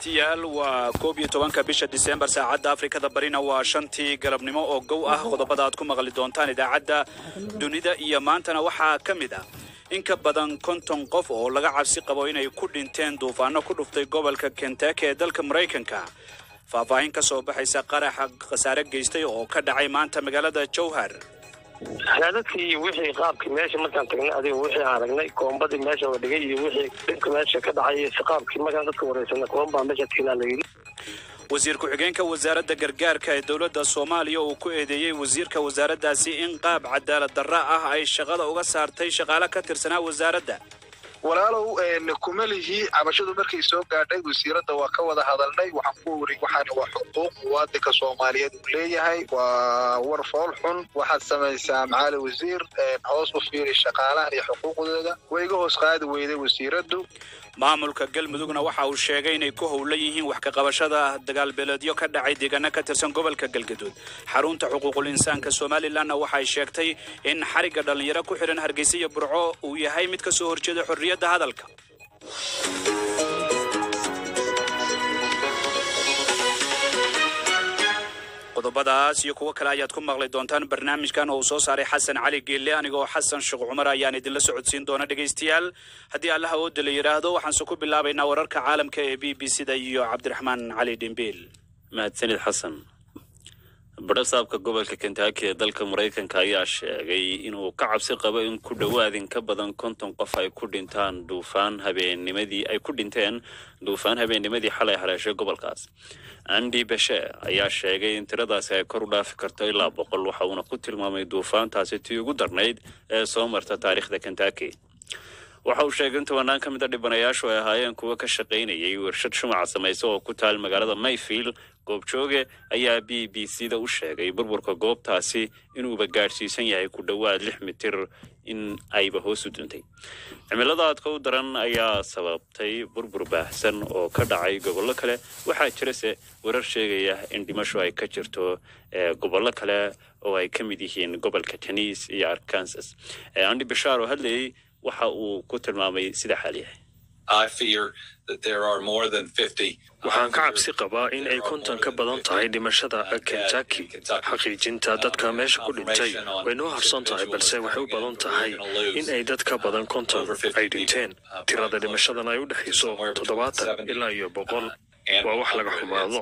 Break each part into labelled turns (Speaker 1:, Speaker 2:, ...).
Speaker 1: dhegaystayaal waa koob iyo tobanka bisha diseembar saacadda afrikada barina waa shantii galabnimo oo gow ah qodobada aad ku maqli doontaan idaacadda dunida iyo maantana waxaa ka mid ah in ka badan konton qof oo laga cabsi qabo inay ku dhinteen duufaano ku dhuftay gobolka kentaki ee dalka maraykanka faahfaahin ka soo baxaysa qaraxa khasaare geystay oo ka dhacay maanta magaalada jowhar
Speaker 2: dadkii iyo wixii qaabkii meesha markaan tagnay adiga wixii aan aragnay koombadii meesha la dhigay iyo wixii dhibka meesha ka dhacay iyo si qaabkii markaan dadka wareysanay koombaa meesha tiilaa la yidhi
Speaker 1: wasiir ku-xigeenka wasaaradda gargaarka ee dowladda soomaaliya uu ku eedeeyey wasiirka wasaaraddaasi in qaab cadaalad darra ah ay shaqada uga saartay shaqaale ka tirsanaa wasaaradda
Speaker 3: walaalow kuma lihi cabashadu markay soo gaadhay wasiiradda waa ka wada hadalnay waxaan ku weri waxaan waa xuquuq muwaadinka soomaaliyeed uu leeyahay waa war fool xun waxaad samaysaa macaali wasiir hoos u fiiri shaqaalahan iyo xuquuqdooda way iga hoos qaadi weyday wasiiraddu
Speaker 1: maamulka galmudugna waxa uu sheegay inay ku howlan yihiin wax ka qabashada dagaalbeeleedyo ka dhacay deegaano ka tirsan gobolka galgaduud xarunta xuquuqul insaanka somalilanna waxay sheegtay in xarigga dhallinyaro ku xidhan hargeysa iyo burco uu yahay mid ka soo horjeeda xorriyadda hadalka qodobadaas iyo kuwo kale ayaad ku maqli doontaan barnaamijkan oo uu soo saaray xasan cali geelle anigoo xasan sheekh cumar ayaan idinla socodsiin doona dhegaystayaal haddii allaha ooda la yidhaahdo waxaanse ku bilaabaynaa wararka caalamka ee b b c da iyo cabdiraxmaan cali dhimbiil
Speaker 4: mahadsanid xasan badhasaabka gobolka kentaki ee dalka maraykanka ayaa sheegay inuu ka cabsi qabo in ku dhowaad in ka badan konton qof ay ku dhintaan duufaan habeennimadii ay ku dhinteen duufaan habeennimadii xalay haleeshay gobolkaas andi beshe ayaa sheegay in tiradaasi ay kor u dhaafi karto ilaa boqol waxa uuna ku tilmaamay duufaantaasi tii ugu darnayd ee soo marta taariikhda kentaki waxa uu sheegay in tobanaan ka mid a dhibanayaashu ay ahaayeen kuwo ka shaqaynayay warshad shumaca samaysa oo ku taal magaalada mayfield goobjooge ayaa b b c da u sheegay burburka goobtaasi inuuba gaadhsiisan yahay ku dhowaad lix mitir in ayba hoos u duntay cimilada aadka u daran ayaa sababtay burbur baahsan oo ka dhacay gobollo kale waxaa jirase warar sheegaya in dhimasho ay ka jirto gobollo kale oo ay ka mid yihiin gobolka teniis iyo arkansas andi bashaar oo hadlayay waxa uu ku tilmaamay sida xaal yahay
Speaker 5: waxaan ka cabsi qabaa in ay konton ka badan tahay dhimashada kentaki xaqiijinta dadka meesha ku dhintay way noo harsan tahay balse waxay u badan tahay in ay dad ka badan konton ay dhinteen tirada dhimashadan ay u dhexayso toddobaatan ilaa iyo boqol waa wax laga xumaado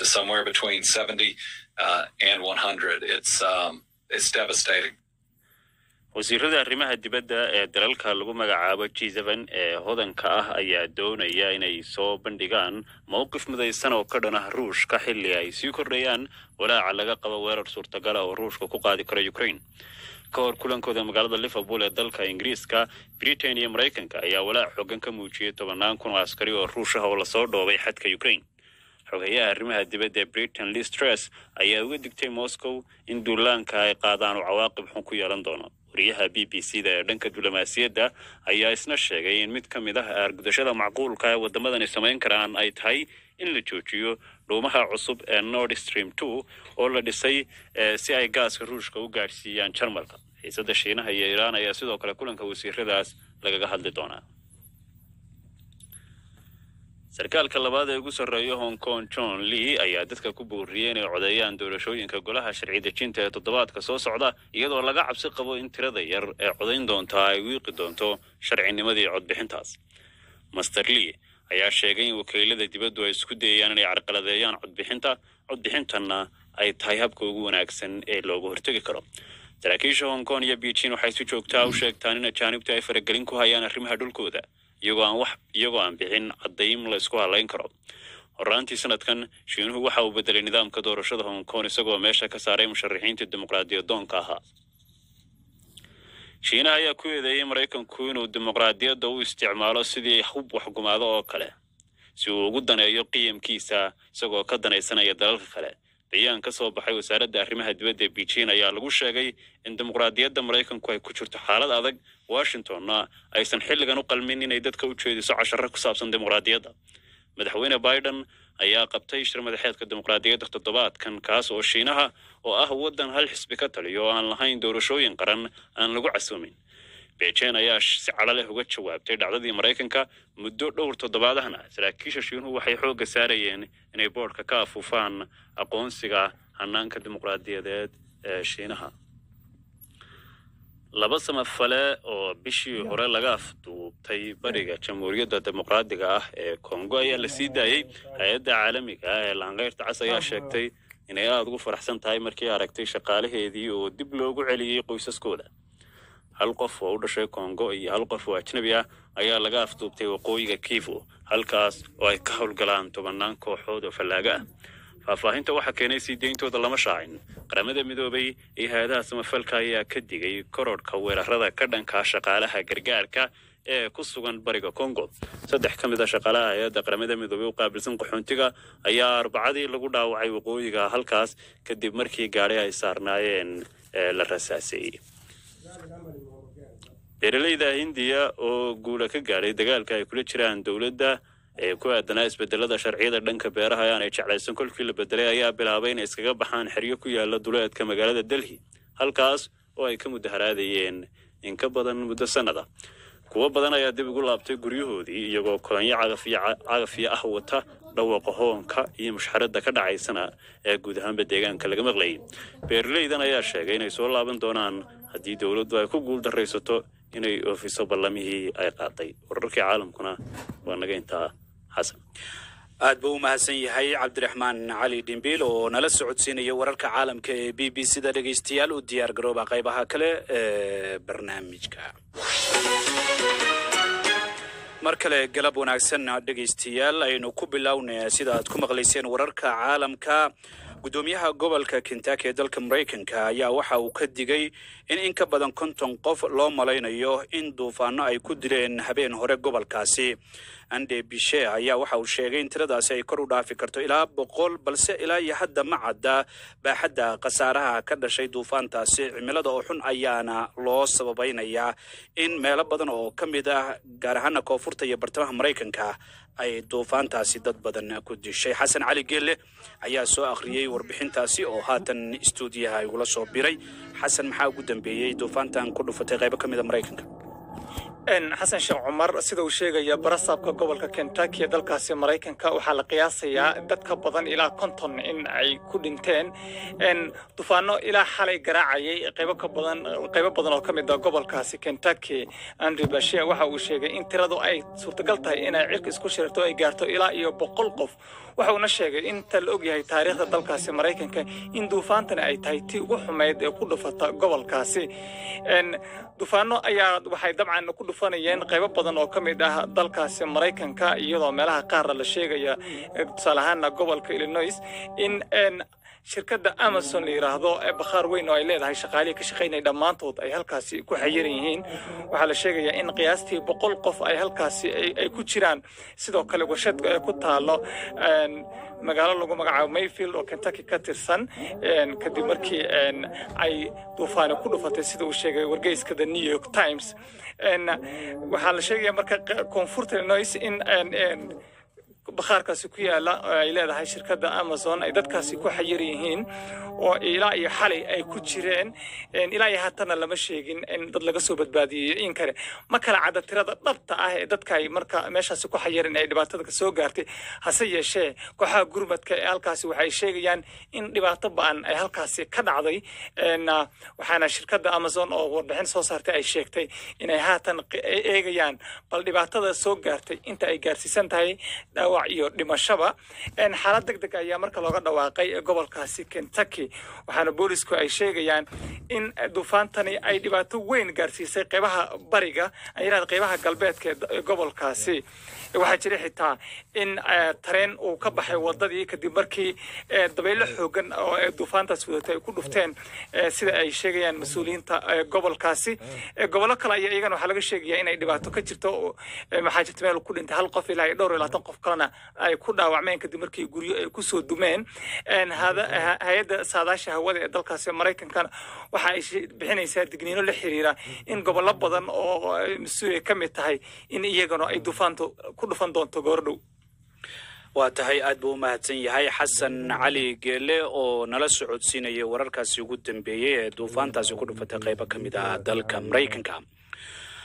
Speaker 4: wasiirada arrimaha dibadda ee dalalka lagu magacaabo g seven ee hodanka ah ayaa doonaya inay soo bandhigaan mowqif midaysan oo ka dhan ah ruushka xilli ay sii kordhayaan walaaca laga qabo weerar suurtagal ah oo ruushka ku qaadi karo ukraine ka hor kulankooda magaalada liverpool ee dalka ingiriiska britain iyo maraykanka ayaa walaac xoogan ka muujiyey tobannaan kun oo askari oo ruush ah oo lasoo dhoobay xadka ukraine xogeyaha arrimaha dibadda ee britain liz truss ayaa uga digtay moscow in duulaanka ay qaadaan uu cawaaqib xun ku yeelan doono wariyaha b b c da ee dhanka diblomaasiyadda ayaa isna sheegay in mid ka mid ah aargudashada macquulka ee waddamadani samayn karaan ay tahay in la joojiyo dhuumaha cusub ee nord stream two oo la dhisay si ay gaaska ruushka u gaadhsiiyaan jarmalka xiisadda shiinaha iyo iiraan ayaa sidoo kale kulanka wasiiradaas lagaga hadli doonaa sarkaalka labaad ee ugu sarreeya hong kong john lee ayaa dadka ku booriyey inay codeeyaan doorashooyinka golaha sharci dejinta ee toddobaadka soo socda iyadoo laga cabsi qabo in tirada yar ee codayn doontaa ay wiiqi doonto sharcinimadii codbixintaas master lee ayaa sheegay in wakiilada dibaddu ay isku dayayaan inay carqaladeeyaan codbixinta codbixintanna ay tahay habka ugu wanaagsan ee looga hortegi karo saraakiisha hong kong iyo beijing waxay si joogtaa u sheegtaan in ajaanibtu ay faragelin ku hayaan arrimaha dhulkooda iyagoo aan wax iyagoo aan bixin caddayn la isku halayn karo horaantii sanadkan shiinuhu waxa uu bedelay nidaamka doorashada hong kong isagoo meesha ka saaray musharaxiintii dimuqraadiyadoonka ahaa shiinaha ayaa ku eedeeyey maraykanku inuu dimuqraadiyadda u isticmaalo sidii hub waxgumaado oo kale si uu ugu daneeyo qiyamkiisa isagoo ka danaysanaya dalalka kale bayaan ka soo baxay wasaaradda arrimaha dibadda ee beijing ayaa lagu sheegay in dimuqraadiyadda maraykanku ay ku jirto xaalad adag washingtonna aysan xilligan u qalmin inay dadka u jeediso casharo ku saabsan dimuqraadiyadda madaxweyne biden ayaa qabtay shir madaxeedka dimuqraadiyadda toddobaadkan kaas oo shiinaha oo ah waddan hal xisbi ka taliyo oo aan lahayn doorashooyin qaran aan lagu casoomin beijing ayaa si cadho leh uga jawaabtay dhacdadii maraykanka muddo dhowr toddobaadahna saraakiisha shiinuhu waxay xoogga saarayeen inay boodhka ka afuufaan aqoonsiga hanaanka dimuqraadiyadeed ee shiinaha laba samafale oo bishii hore laga afduubtay bariga jamhuuriyadda dimuqraadiga ah ee kongo ayaa la sii daayey hay-adda caalamiga ah ee laanqeyrta cas ayaa sheegtay inay aada ugu faraxsan tahay markii aragtay shaqaalaheedii oo dib loogu celiyey qoysaskooda hal qof oo u dhashay kongo iyo hal qof oo ajnabi ah ayaa laga afduubtay waqooyiga kivu halkaas oo ay ka howlgalaan tobannaan kooxood oo fallaaga ah faahfaahinta waxaa keenay sii deyntooda lama shaacin qaramada midoobay iyo hay-adaha samafalka ayaa ka digay korodhka weerarada ka dhanka shaqaalaha gargaarka ee ku sugan bariga congo saddex ka mid a shaqaalaha hay-adda qaramada midoobey u qaabilsan qaxoontiga ayaa arbacadii lagu dhaawacay waqooyiga halkaas kadib markii gaadhi ay saarnaayeen ee la rasaaseeyey beeraleyda hindiya oo guula ka gaadhay dagaalka ay kula jiraan dowladda ee ku aadanaa isbedelada sharciyada dhanka beeraha ee aanay jeclaysan kolkii la bedelay ayaa bilaabay inay iskaga baxaan xeryo ku yaala duleedka magaalada delhi halkaas oo ay ka mudaharaadayeen in ka badan muddo sannada kuwo badan ayaa dib ugu laabtay guryahoodii iyagoo kolonyo cagafiyo cagafiyo ah wata dhawaaqa hoonka iyo mushxaradda ka dhacaysana ee guud ahaanba deegaanka laga maqlayay beeraleydan ayaa sheegay inay soo laaban doonaan haddii dowladdu ay ku guul daraysato inay oofiso ballamihii ay qaaday wararkii caalamkuna waa naga intaa xasan
Speaker 1: aad buu u mahadsan yahay cabdiraxmaan cali dhimbiil oo nala socodsiinaya wararka caalamka ee b b c da dhegaystayaal u diyaar garooba qaybaha kale ee barnaamijka mar kale galab wanaagsan dhegaystayaal aynu ku bilownay sida aad ku maqlayseen wararka caalamka guddoomiyaha gobolka kentucky ee dalka maraykanka ayaa waxa uu ka digay in in ka badan konton qof loo malaynayo in duufaano ay ku dileen habeen hore gobolkaasi ande bishe ayaa waxa uu sheegay in tiradaasi ay kor u dhaafi karto ilaa boqol balse ilaa iyo hadda ma cadda baaxadda khasaaraha ka dhashay duufaantaasi cimilada oo xun ayaana loo sababaynayaa in meelo badan oo ka mid ah gaar ahaana koonfurta iyo bartamaha maraykanka ay duufaantaasi dad badan ku dishay xasan cali geelle ayaa soo akhriyey warbixintaasi oo haatan istuudiyaha igula soo biray xasan maxaa ugu dambeeyey duufaantan ku dhufatay qaybo ka mida maraykanka
Speaker 6: xasan sheekh cumar sida uu sheegaya barasaabka gobolka kentucky ee dalkaasi maraykanka waxaa la qiyaasayaa dad ka badan ilaa konton in ay ku dhinteen dufaano ilaa xalay garaacayay qaybo ka badan qaybo badan oo ka mid ah gobolkaasi kentucky andrew bashe waxa uu sheegay in tiradu ay suurtagal tahay inay cirka isku shirto ay gaarto ilaa iyo boqol qof waxa uuna sheegay inta la ogyahay taariikhda dalkaasi maraykanka in duufaantani ay tahay tii ugu xumayd ee ku dhufata gobolkaasi dufaano ayaa waxay dabcan ku dhufanayeen qaybo badan oo ka mid ah dalkaasi maraykanka iyadoo meelaha qaarna la sheegaya tusaale ahaana gobolka illinois in shirkadda amazon la yidhaahdo ee bakhaar weyn oo ay leedahay shaqaalihii ka shaqaynaya dhammaantood ay halkaasi ku xayiran yihiin waxaa la sheegayaa in qiyaastii boqol qof ay halkaasi ay ku jiraan sidoo kale warshad ku taalo magaalo lagu magacaabo mayfield oo kentucky ka tirsan kadib markii ay duufaani ku dhufatay sida uu sheegay wargeyska the new york times waxaa la sheegaya marka koonfurta illinois in bakhaarkaasi ku yaala oo ay leedahay shirkadda amazon ay dadkaasi ku xayir yihiin oo ilaa iyo xalay ay ku jireen ilaa iyo haatana lama sheegin in dad laga soo badbaadiyey in kale ma kala cadda tirada dhabta ah ee dadka ay marka meeshaasi ku xayirin ay dhibaatada ka soo gaartay hase yeeshee kooxaha gurmadka ee halkaasi waxay sheegayaan in dhibaato ba-an ay halkaasi ka dhacday waxaana shirkadda amazon oo warbixin soo saartay ay sheegtay inay haatan eegayaan bal dhibaatada soo gaartay inta ay gaarsiisan tahay dhaawac iyo dhimashaba xaalad deg deg ayaa marka looga dhawaaqay gobolkaasi kentucky waxaana boolisku ay sheegayaan in duufaantani ay dhibaato weyn gaarsiisay qeybaha bariga ayirahda qeybaha galbeedka ee gobolkaasi waxaa jira xitaa in tareen uu ka baxay wadadii kadib markii dabaylo xoogan oo duufaantaas wadatay ay ku dhufteen sida ay sheegayaan mas-uuliyiinta gobolkaasi gobollo kale ayaa iyagana waxaa laga sheegaya inay dhibaato ka jirto maxaa jirta meel ku dhintay hal qof ilaa iyo dhowr iyo labaatan qof kalena ay ku dhaawacmeen kadib markii guryo ay kusoo dumeen hay-adda saadaasha hawada ee dalkaasi maraykankana waxa ay bixinaysaa digniino la xiriira in gobollo badan oo mas-uuliya ka mid tahay in iyagana ay duufaantu ku dhufan doonto goordhow
Speaker 1: waa tahay aad buu u mahadsan yahay xasan cali geele oo nala socodsiinaya wararkaasi ugu dambeeyey ee duufaantaasi ku dhufatay qaybo ka mid ah dalka maraykanka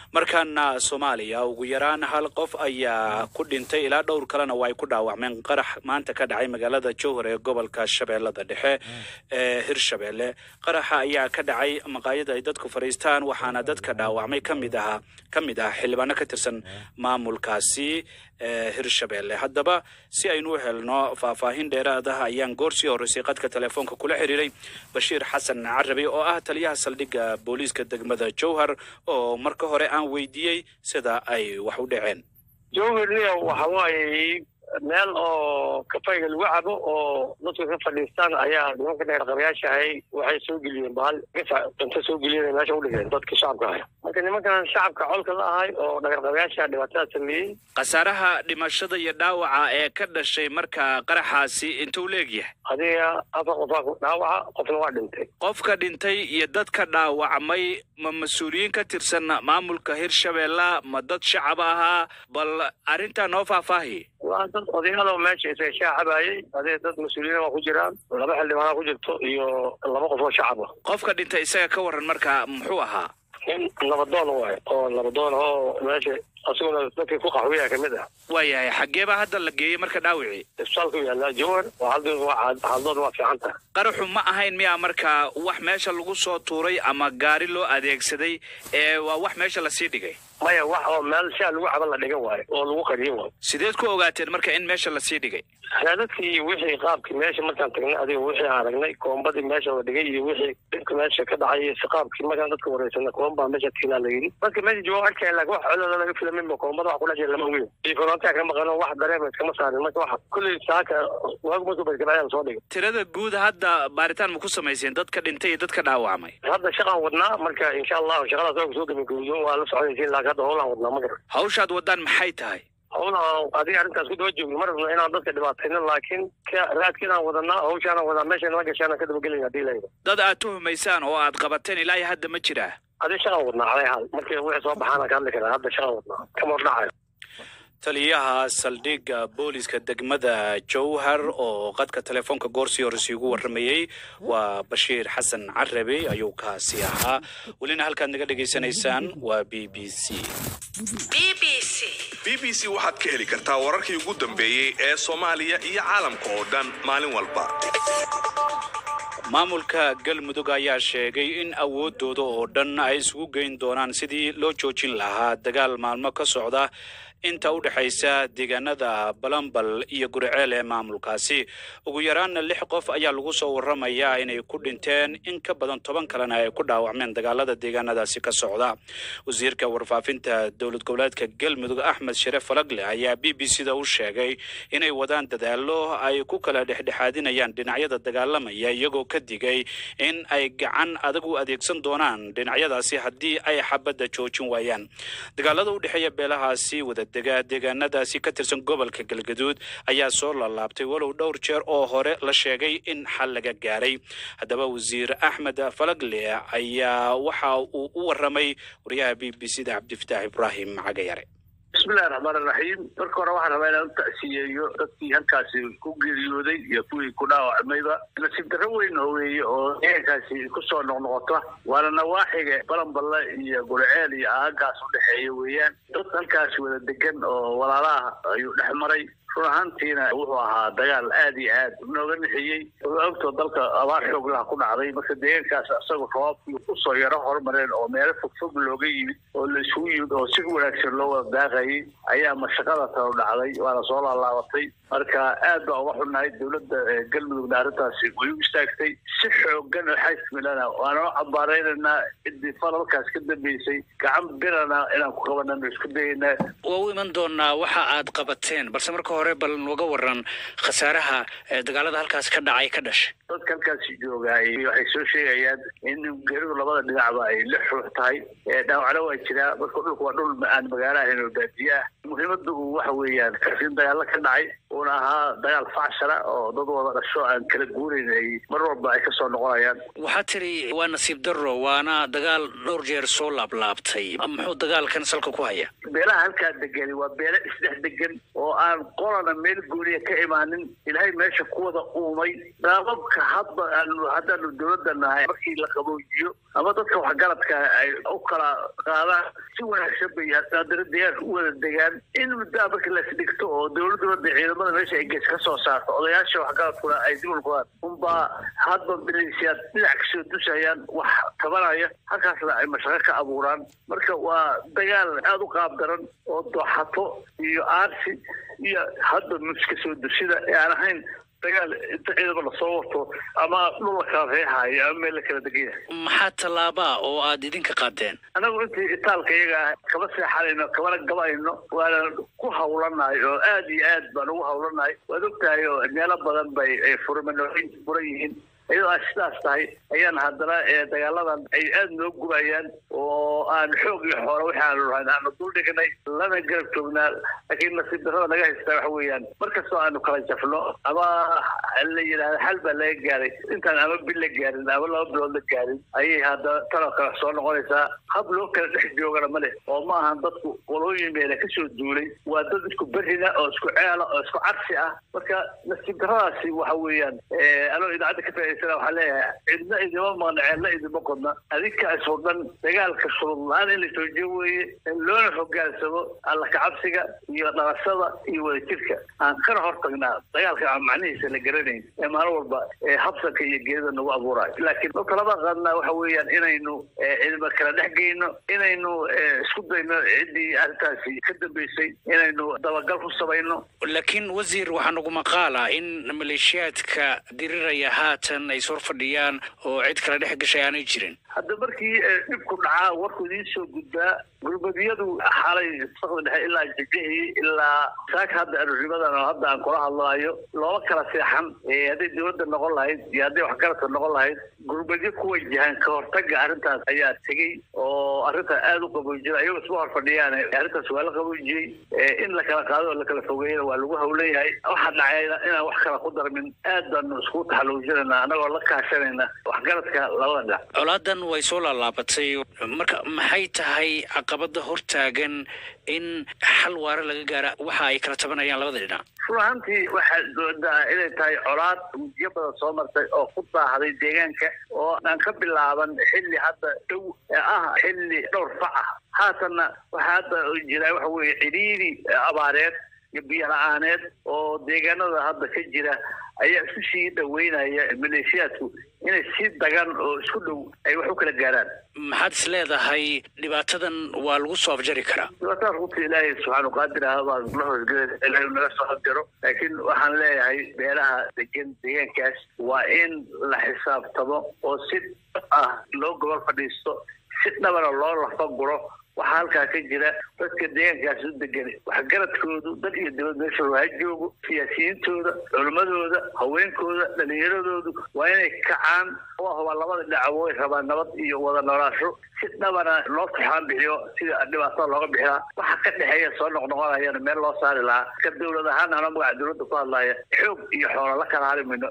Speaker 1: markaana soomaaliya ugu yaraan hal qof ayaa ku dhintay ilaa dhowr kalena waa ay ku dhaawacmeen qarax maanta ka dhacay magaalada jowhar ee gobolka shabeellada dhexe ee hirshabeelle qaraxa ayaa ka dhacay maqaayada ay dadku fadhiistaan waxaana dadka dhaawacmay kamid ahaa ka mid ah xildhibaano ka tirsan maamulkaasi ee hirshabeelle haddaba si aynu u helno faahfaahin dheeraad ah ayaan goor sii horreysay qadka telefoonka kula xiriiray bashiir xasan carabi oo ah taliyaha saldhigga booliiska degmada jowhar oo marka hore aan weydiiyey sida ay wax u dhaceen
Speaker 2: jowharniya waxa waaye meel oo kafayga lagu cabo oo dadku ka fadhiistaan ayaa nimanka dheerqabayaasha ahay waxay soo geliyeen bahal gasac cunto soo geliyeen meesha u dhigeen dadka shacabka ahay marka nimankan shacabka colka la ahay oo dheerqabayaasha dhibaatada sameeyey
Speaker 1: khasaaraha dhimashada iyo dhaawaca ee ka dhashay marka qaraxaasi intuu leegyahay
Speaker 2: adiga afar qofaa ku dhaawaca qofna waa dhintay
Speaker 1: qofka dhintay iyo dadka dhaawacmay ma mas-uuliyiin ka tirsan maamulka hirshabeella ma dad shacab ahaa bal arrintaa noo faahfaahi
Speaker 2: waa dad odayaal meesha isaga shaacabayay adee dad mas-uuliyiin waa ku jiraan laba xildhibaana ku jirto iyo laba qof oo shacab ah
Speaker 1: qofka dhintay isaga ka waran marka muxuu ahaa
Speaker 2: nin nabadoon waay oo nabadoon oo meesha asaguna dadkii ku qaxwiya kamid ah
Speaker 1: waayahay xaggee baa hadda la geeyey marka dhaawicii
Speaker 2: isbitaalku yaallaa jowhar oo haldoon waa haldoon waa fiican tahay
Speaker 1: qaraxu ma ahayn miyaa marka wax meesha lagu soo tuuray ama gaari loo adeegsaday ee waa wax meesha lasii dhigay
Speaker 2: maya wax oo meel shaa lagu caban la dhigan waayo oo lagu qariyin waayo
Speaker 1: sideed ku ogaateen marka in meesha lasii dhigay
Speaker 2: raadadkii iyo wixii qaabkii meesha markaan tagnay adiga wixii aan aragnay koombadii meesha la dhigay iyo wixii dhibka meesha ka dhacay iyo si qaabkii markaan dadka wareysana koombaa meesha tiilaa la yidhi dadka meesha jooga arkaya laakiin wax colooda laga filaminba koombada wax kula jira lama ogeyn iyo korontaa ka maqano wax dareema iskama saarin marka wax kulley saaka waagu markuu barkabacyaa soo dhigay
Speaker 1: tirada guud hadda baaritaan ma ku samayseen dadka dhintay iyo dadka dhaawacmay
Speaker 2: hadda shaqaan wadnaa marka insha allahu shaqadaas waa kusoo gabagabowdoon waa la soconaysiin laakiin hadda howlaan wadnaa ma garan
Speaker 1: hawshaad wadaan maxay tahay
Speaker 2: howlaan adiga arrintaas ku daba joogno ma rabno inaan dadka dhibaatayno laakiin ka raadkiinaan wadanaa hawshaanaan wadaa meesha nala gashaanaan ka dabagelin haddii layidhi
Speaker 1: dad aad tuhumaysaan oo aad qabateen ilaa iyo hadda ma jiraa
Speaker 2: adi shaqaan wadnaa calay haal markii wixii soo baxaana ka hadli karaa hadda shaqaan wadnaa kama hordhacayo
Speaker 1: taliyaha saldhigga booliska degmada jowhar oo qadka telefoonka goorsii horreysay ugu warramayey waa bashiir xasan carabi ayuu kaasi ahaa welina halkaad naga dhegaysanaysaan waa b b c
Speaker 7: b b c waxaad ka heli kartaa wararkii ugu dambeeyey ee soomaaliya iyo caalamka oo dhan maalin walba
Speaker 1: maamulka galmudug ayaa sheegay in awoodooda oo dhan ay isugu geyn doonaan sidii loo joojin lahaa dagaal maalmo ka socda inta u dhexaysa deegaanada balambal iyo guriceel ee maamulkaasi ugu yaraanna lix qof ayaa lagu soo warramayaa inay ku dhinteen in ka badan toban kalena ay ku dhaawacmeen dagaalada deegaanadaasi ka socda wasiirka warfaafinta dowlad goboleedka galmudug axmed sharef falagle ayaa b b c da u sheegay inay wadaan dadaalo ay ku kala dhexdhexaadinayaan dhinacyada dagaalamaya iyagoo ka digay in ay gacan adag u adeegsan doonaan dhinacyadaasi haddii ay xabadda joojin waayaan dagaalada u dhexeeya beelahaasi wadadega deegaanadaasi ka tirsan gobolka galgaduud ayaa soo laalaabtay walow dhowr jeer oo hore la sheegay in xal laga gaaray haddaba wasiir axmed falagle ayaa waxa uu u warramay wariyaha b b c da cabdifataax ibraahim cagayare
Speaker 8: bismillahi raxmaan iraxiim marka hore waxaan rabaa inaan u tacsiyeeyo dadkii halkaasi ku geeriyooday iyo kuwii ku dhaawacmayba nasiib darro weyn oo weeye oo deegaankaasi kusoo noqnoqota waana nawaaxiga balanballe iyo gurceel iyo aagaas u dhexeeya weeyaan dad halkaasi wada degan oo walaalaha ayuu dhex maray run ahaantiina wuxuu ahaa dagaal aad iyo aad nooga nixiyey ogtoo dalka abaar xoog laha ku dhacday marka deegaankaas isagoo roobkii kusoo yaro hormareen oo meelo fogfog looga yimid oo la isugu yimid oo si wanaagsan loo wada daaqayay ayaa mashaqada talo dhacday waana soo laalaabatay marka aad baa uga xunnahay dowladda galmudugna arrintaasi way u istaagtay si xoogan oo xasmilana waanoo cambaaraynaynaa ciddii falalkaas ka dambeysay gacan birana inaan ku qabanano isku dayaynaa
Speaker 1: waa u iman doonaa waxa aad qabateen balse marka hore bal nooga waran khasaaraha dagaalada halkaas ka dhacay ka dhashay
Speaker 8: dadka halkaasi joogaay waxay soo sheegayaan in geeridu labada dhinacba ay la xuux tahay dhaawacna waa jiraa marka dhulku waa dhul aan magaalo ahayn oo baadiye ah muhiimadu waxa weeyaan in dagaalo ka dhacay uuna ahaa dagaal facshara oo dad wada dhasho aan kala guurayn ay mar walba ay kasoo noqonayaan
Speaker 9: waxaa tiri waa nasiib darro waana dagaal dhowr jeer soo laablaabtay muxuu dagaalkan salka ku haya
Speaker 8: beelaha halkaa degani waa beele isdhex degan oo aan qolana meel gooniya ka imaanin ilaahay meesha ku wada uumay daababka hadda aanu haddaanu dowladda nahay markii la qaboojiyo ama dadka waxgaradka ay u kala qaadaan si wanaagsan bay haddana deegaanka u wada degaan in muddaa marka lasdhigto oo dowladda ciidamada meesha ay gees ka soo saarto odayaasha waxgaradkuna ay dib ulqadaan unbaa hadba milisiyaad dhinac kasoo dusayaan wax tabanaya halkaasna ay mashaqo ka abuuraan marka waa dagaal aada u qaab daran oo dooxato iyo aarsi iyo hadda muska soo dusida ee aan ahayn dagaal inta ciidama lasoo wato ama dhul la kala reexaayo ama meel la kala degan yahay
Speaker 9: maxaa tallaabaa oo aad idinka qaadeen
Speaker 8: anagu intii itaalka iyaga ah kama seexanayno kamana gabayno waana ku hawlanahay oo aad iyo aad baan ugu hawlanahay waad ogtahay oo meelo badan bay ay furmanooyin furan yihiin iyadoo ay sidaas tahay ayaan haddana dagaaladan ay aada noo gubayaan oo aan xoog iyo xoolo wixii aanu lahayn aanu dul dhignay lana garab joognaa laakiin nasiib darrada naga haystaa waxa weeyaan markastoo aanu kala jafno ama la yidhahda xal baa laga gaaray intaan ama bil la gaarin ama laba bilood la gaarin ayay haddana tanoo kale soo noqonaysaa hab loo kala dhex joogana ma leh oo ma ahan dadku qolooyin meela kasoo duulay waa dad isku berrina oo isku ceela oo isku carsi ah marka nasiib darradaasi waxa weeyaan anoo idaacadda ka faa'idaysana waxaa leeyahay cidna idima maqna ceelna idima qodna adinka isoo dhan dagaalka shurud la-aan in la joojiyo weeye in loona hogaansamo alla kacabsiga iyo dhalashada iyo wadajirka aan kana hortagnaa dagaalka aan macnihiisa la garanayn ee maalin walba habsanka iyo geerida nagu abuurayo laakiin talaba qaadnaa waxa weeyaan inaynu cilma kala dhex geyno inaynu isku dayno ciddii arrintaasi ka dambeysay inaynu dabagal ku samayno
Speaker 9: laakiin wasiir waxaa nagu maqaala in maleeshiyaadka diriraya haatan ay sor fadhiyaan oo cid kala dhex gashay aanay jirin
Speaker 8: hadda markii dhibku dhacaa warku idiin soo gudbaa gurmadiyadu xalay sakda dhexe ilaa jijihii ilaa saaka hadda arurimadan oo hadda aan kula hadlaayo looma kala seexan hadday dowladda noqon lahayd iyo hadday waxgaradka noqon lahayd gurmadyo ku wajahan ka hortaga arrintaas ayaa tegey oo arrintaa aada u qaboojiyay ayagoo isma hor fadhiyaan arrintaas waa la qaboojiyey in la kala qaado oo la kala fogeeyana waa lagu hawlan yahay waxaa dhacayna inaan wax kala ku darmin aad baanu isku taxaluujinayna annagoo la kaashanayna waxgaradka labada dhinac
Speaker 9: colaadan way soo laalaabatay marka maxay tahay caqabada hortaagan in xal waare laga gaara waxa ay kala tabanayaan labada dhinac
Speaker 8: run ahaantii waxaad moodaa inay tahay colaad mujiyo badan soo martay oo ku daahday deegaanka oo aan ka bilaaban xilli hadda dhow ah xilli dhowr fac ah haatanna waxaa hadda jira waxa weeye cidhiiri abaareed iyo biyo la-aaneed oo deegaanada hadda ka jira ayaa isu sii dhaweynaya maleeshiyaadku inay si dagan oo isku dhow ay wax u kala gaaraan
Speaker 9: maxaad is leedahay dhibaatadan waa lagu soo afjari karaa
Speaker 8: dhibaatada runta ilaahay subxaanu qaadir ah baa la hoosgelay ilaahay naga soo afjaro laakiin waxaan leeyahay beelaha degan deegaankaas waa in la xisaabtamo oo si ah loo gobol fadhiisto si dhabana loo lafa guro waxaa halkaa ka jira dadka deegaankaas u degan waxgaradkoodu dad iyo dowlad meeshooda ha joogo siyaasiyiintooda culimmadooda haweenkooda dhalinyaradoodu waa inay kacaan oo hubaa labada dhinac way rabaan nabad iyo wada noolaasho si dhabana loo tuxaan bixiyo sida dhibaatada looga bixilaa waxa ka dhexeeya soo noqnoqonayana meel loo saari lahaa ka dowlad ahaan anoo magaca dowladda ku hadlaya xoog iyo xoolo la kala hari mayno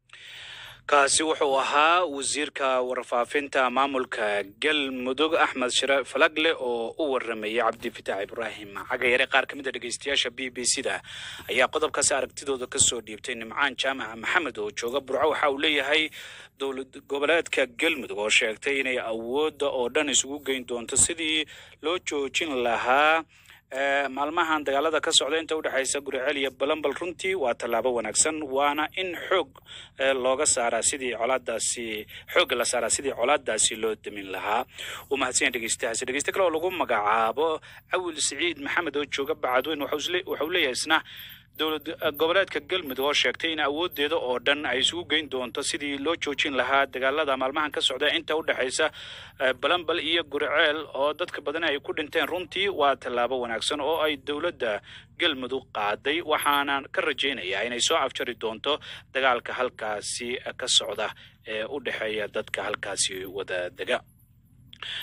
Speaker 1: kaasi wuxuu ahaa wasiirka warfaafinta maamulka galmudug axmed shire falagle oo u waramayay cabdifitaax ibraahim cagayare qaar ka mid a dhegeystayaasha b b c da ayaa qodobkaasi aragtidooda kasoo dhiibtay nimcaan jaamaca maxamed oo jooga burco waxa uu leeyahay dowlad goboleedka galmudug oo sheegtay inay awoodda oo dhan isugu geyn doonto sidii loo joojin lahaa maalmahan dagaalada ka socda inta udhexaysa guriceel iyo balambal runtii waa tallaabo wanaagsan waana in xoog looga saaraa sidii colaadaasi xoogga la saaraa sidii colaadaasi loo damin lahaa uu mahadsan dhegeystahaasi dhegeyste kale oo lagu magacaabo awil siciid maxamed oo jooga bacadweyn waxau leeyahay isna dowlad goboleedka galmudug oo sheegtay in awoodeeda oo dhan ay isugu geyn doonto sidii loo joojin lahaa dagaalada maalmahan ka socda inta u dhexaysa balambal iyo guriceel oo dadka badan ay ku dhinteen runtii waa tallaabo wanaagsan oo ay dowladda galmudug qaaday waxaana ka rajaynayaa inay soo afjari doonto dagaalka halkaasi ka socda ee u dhexeeya dadka halkaasi wada dega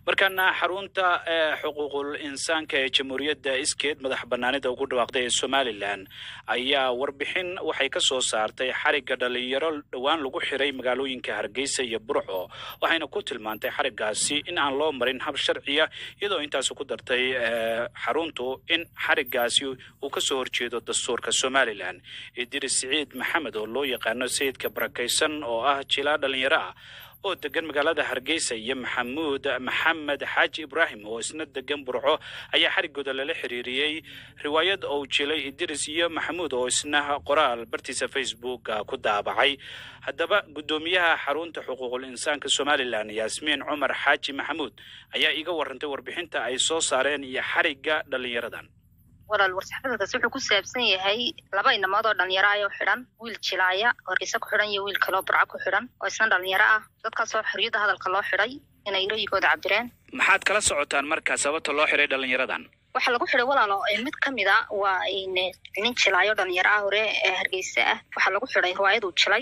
Speaker 1: markaana xarunta ee xuquuqul insaanka ee jamhuuriyadda iskeed madax banaanida ugu dhawaaqday ee somalilan ayaa warbixin waxay ka soo saartay xarigga dhalinyaro dhowaan lagu xiray magaalooyinka hargeysa iyo burco waxayna ku tilmaantay xariggaasi in aan loo marin hab sharciya iyadoo intaasi ku dartay xaruntu in xariggaasi uu kasoo horjeedo dastuurka somalilan idris siciid maxamed oo loo yaqaano sayidka barakaysan oo ah jilaa dhalinyaro ah oo degan magaalada hargeysa iyo maxamuud maxamed xaaji ibraahim oo isna degan burco ayaa xariggooda lala xiriiriyey riwaayad ou jilay idris iyo maxamuud oo isna qoraal bartiisa facebook ku daabacay haddaba guddoomiyaha xarunta xuquuqul insaanka somalilan yaasmiin cumar xaaji maxamuud ayaa iiga warantay warbixinta ay soo saareen iyo xarigga dhalinyaradan
Speaker 10: walaal war-saxaafadkaasi wuxuu ku saabsan yahay laba inamood oo dhalinyaro ayoo xidhan wiil jilaaya oo hargeysa ku xidhan iyo wiil kaloo burco ku xidhan oo isna dhalinyaro ah dadkaasoo xorriyadda hadalka loo xidhay inay rayigooda cabireen
Speaker 1: maxaad kala socotaan markaa sababta loo xiray dhalinyaradan
Speaker 10: waxaa lagu xidhay walaalo mid ka mid a waa nin jilaayo dhalinyaro ah hore ee hargeysa ah waxaa lagu xidhay riwaayaduu jilay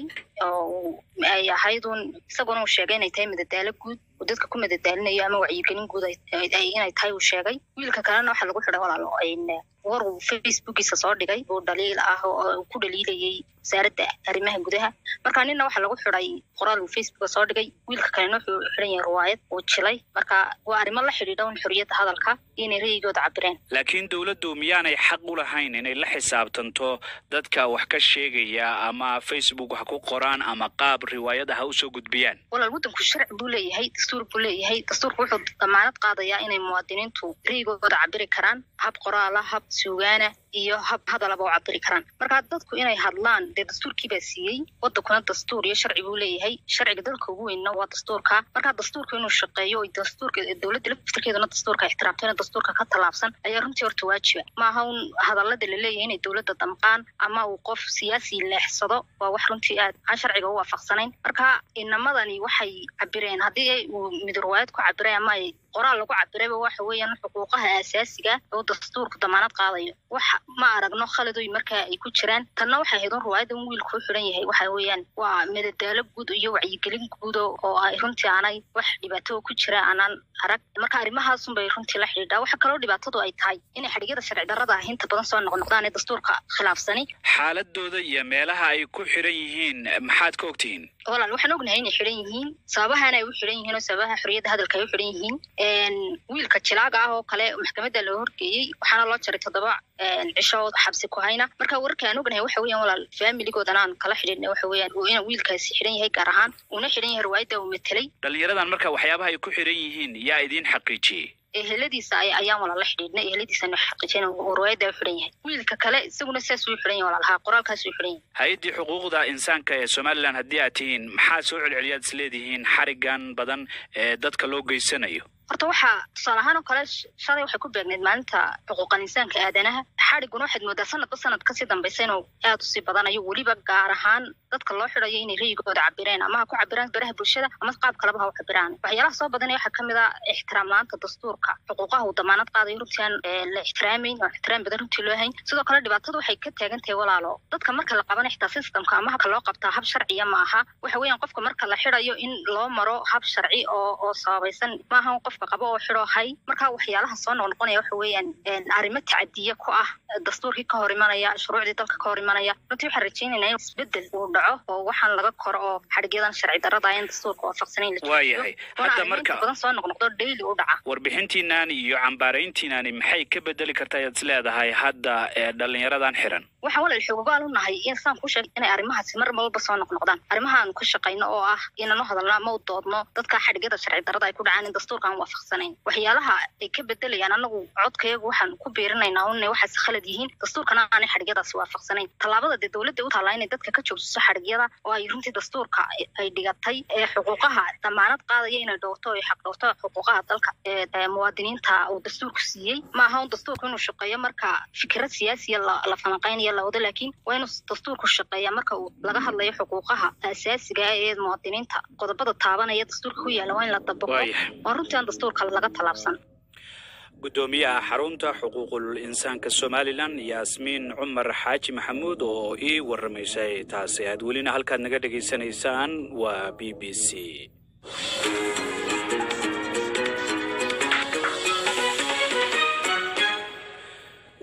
Speaker 10: oo ay ahaydun isaguna uu sheegay inay tahay madadaalo guud uu dadka ku madadaalinayo ama wacyigelin guud inay tahay uu sheegay wiilka kalena waxaa lagu xidhay walaalo war uu facebookiisa soo dhigay uu dhaliil ah oo ku dhaliilayay wasaaradda arrimaha gudaha marka ninna waxaa lagu xidhay qoraal uu facebooka soo dhigay wiilka kalena wuxuu xidhan yahay riwaayad uu jilay marka waa arrimo la xidhiidha un xorriyadda hadalka iyo inay ra'yigooda cabireen
Speaker 1: laakiin dowladdu miyaanay xaq u lahayn inay la xisaabtanto dadka wax ka sheegaya ama facebook wax ku qoraan ama qaab riwaayada ha usoo gudbiyaan
Speaker 10: walaal waddanku sharci buu leeyahay dastuur buu leeyahay dastuurku wuxuu damaanad qaadayaa inay muwaadiniintu ra'yigooda cabiri karaan hab qoraala hab suugaana iyo hab hadalaba u cabiri karaan marka dadku inay hadlaan dee dastuurkii baa siiyey waddankuna dastuur iyo sharci buu leeyahay sharciga dalka ugu weynna waa dastuurka marka dastuurka inuu shaqeeyo o dastuurka dowladda laftirkeeduna dastuurka ixtiraamto ina dastuurka ka tallaabsan ayaa runtii horta waajiba maaha un hadallada la leeyahay inay dowladda damqaan ama uu qof siyaasi leexsado waa wax runtii aad aan sharciga u waafaqsanayn marka inamadani waxay cabireen haddii uu mid riwaayad ku cabiray ama ay qoraal lagu cabirayba waxa weeyaan xuquuqaha aasaasiga oo dastuurku damaanad qaadayo wax ma aragno khaladoy markaa ay ku jiraan tanna waxay ahayd un riwaayadan wiilku u xidhan yahay waxa weeyaan waa madadaalo guud iyo wacyigelin guud oo ay runtii aanay wax dhibaato ku jira aanaan arag marka arrimahaasun bay runtii la xidhiidhaa waxa kaloo dhibaatadu ay tahay inay xadhigyada sharci darrada ah inta badan soo noqnoqdaan ee dastuurka khilaafsani
Speaker 1: xaaladooda iyo meelaha ay ku xidhan yihiin maxaad ka ogtihiin
Speaker 10: walaal waxaan ognahay inay xidhan yihiin sababahana ay u xidhan yihiin oo sababaha xorriyadda hadalka ay u xidhan yihiin wiilka jilaaga ah oo kale maxkamadda loo horgeeyey waxaana loo jaray toddoba cisho xabsi ku hayna marka wararka aan ognahay waxa weeyaan walaal faamiligoodana aan kala xidhiidhnay waxa weeyaan ina wiilkaasi xidhan yahay gaar ahaan uuna xidhan yahay riwaayadda uu matelay
Speaker 1: dhalinyaradan marka waxyaabaha ay ku xidhan yihiin yaa idiin xaqiijiyey
Speaker 10: eheladiisa ayaan walaala xidhiidhnay eheladiisana xaqiijin riwaayadda u xidhan yahay wiilka kale isaguna saas uu xidhan yahay walaalahaa qoraalkaas uu xidhan yahay
Speaker 1: hay-addii xuquuqda insaanka ee somalilan haddii aad tihiin maxaa soo celceliyaad is leedihiin xarigan badan ee dadka loo geysanayo
Speaker 10: horta waxaa tusaale ahaan oo kale shalay waxay ku beegneyd maalinta xuquuqal insaanka aadanaha xadhiguna waxaad moodaa sanadba sanad kasii dambaysa inuu aad usii badanayo weliba gaar ahaan dadka loo xidhayo inay rayigooda cabireen ama ha ku cabiraan baraha bulshada ama qaab kaleba ha u cabiraan waxyaalaha soo badanaya waxaa kamid a ixtiraam la-aanta dastuurka xuquuqaha uu damaanad qaadayo runtii aan la ixtiraamayn oo ixtiraam badan runtii loo hayn sidoo kale dhibaatadu waxay ka taagan tahay walaalo dadka marka la qaban xitaa systemka ama habka loo qabtaa hab sharciya ma aha waxa weeyaan qofka marka la xidhayo in loo maro hab sharci oo oo sababaysan maaha qofka qabo oo xidho hay marka waxyaalaha soo noqnoqonaya waxa weeyaan arrimo tacadiya ku ah dastuurkii ka hor imanaya shuruucdii dalka ka hor imanaya runtii waxaan rajaynaynaa in isbedel uu dhaco oo waxaan laga koro oo xadhigyadan sharci darrada in dastuurka waafaqsanayn la
Speaker 1: waayahay hadda marka
Speaker 10: badan soo noqnoqdo daily u dhaca
Speaker 1: warbixintiinani iyo cambaarayntiinani maxay ka bedeli kartaa ayaad is leedahay hadda ee dhalinyaradan xiran
Speaker 10: waxaan walaal xoogaal u nahay in saan ku sheeg inay arrimahaasi mar walba soo noqnoqdaan arrimahaan ka shaqayno oo ah inaan u hadalno ama u doodno dadka xadhigyada sharci darrada ay ku dhacaan in dastuurka aan waafaqsanayn waxyaalaha ay ka bedelayaan anagu codkayagu waxaan ku biirinaynaa unay waxaas khalad yihiin dastuurkana aanay xadhigyadaasi waafaqsanayn tallaabada dee dowladda u taallaa inay dadka ka joogsiso xadhigyada oo ay runtii dastuurka ay dhigatay ee xuquuqaha damaanad qaadaya inay dhowrto ay xaq dhowrto xuquuqaha dalka ee muwaadiniinta uu dastuurku siiyey maaha un dastuurku inuu shaqeeyo marka fikrad siyaasiya la falanqaynayo la wado laakiin waa inuu dastuurku shaqeeya marka uu laga hadlayo xuquuqaha asaasiga ah ee muwaadiniinta qodobada taabanaya dastuurka ku yaalla waa in la dabaqo waa runtii aan dastuurka laga tallaabsan
Speaker 1: guddoomiyaha xarunta xuquuqul insaanka somalilan yaasmiin cumar xaaji maxamuud oo ii warramaysay taasi aad welina halkaad naga dhegaysanaysaan waa b b c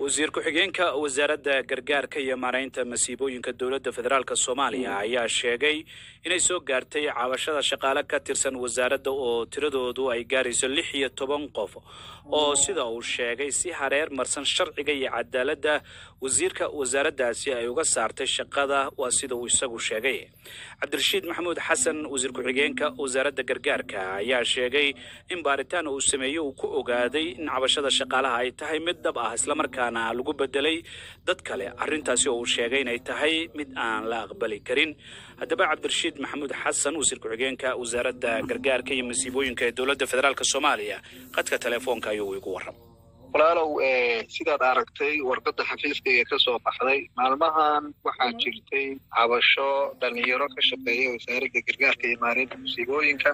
Speaker 1: wasiir ku-xigeenka wasaaradda gargaarka iyo maaraynta masiibooyinka dowladda federaalk soomaaliya ayaa sheegay inay soo gaartay cabashada shaqaale ka tirsan wasaaradda oo tiradoodu ay gaarayso lix iyo toban qof oo sida uu sheegay si hareer marsan sharciga iyo cadaaladda wasiirka wasaaraddaasi ay uga saartay shaqada waa sida uu isagu sheegay cabdirashiid maxamuud xasan wasiir ku-xigeenka wasaaradda gargaarka ayaa sheegay in baaritaan uu sameeyey uu ku ogaaday in cabashada shaqaalaha ay tahay mid dhab ah islamarkaana lagu bedelay dad kale arrintaasi oo uu sheegay inay tahay mid aan la aqbali karin haddaba cabdirashiid maxamuud xasan wasiir ku-xigeenka wasaaradda gargaarka iyo masiibooyinka ee dowladda federaalk soomaaliya qadka telefoonka ayuu igu warram
Speaker 3: walaalow sidaad aragtay warqadda xafiiskayga ka soo baxday maalmahan waxaa jirtay cabasho dhalinyaro ka shaqeeya wasaaradda gargaarka iyo maareynta musiibooyinka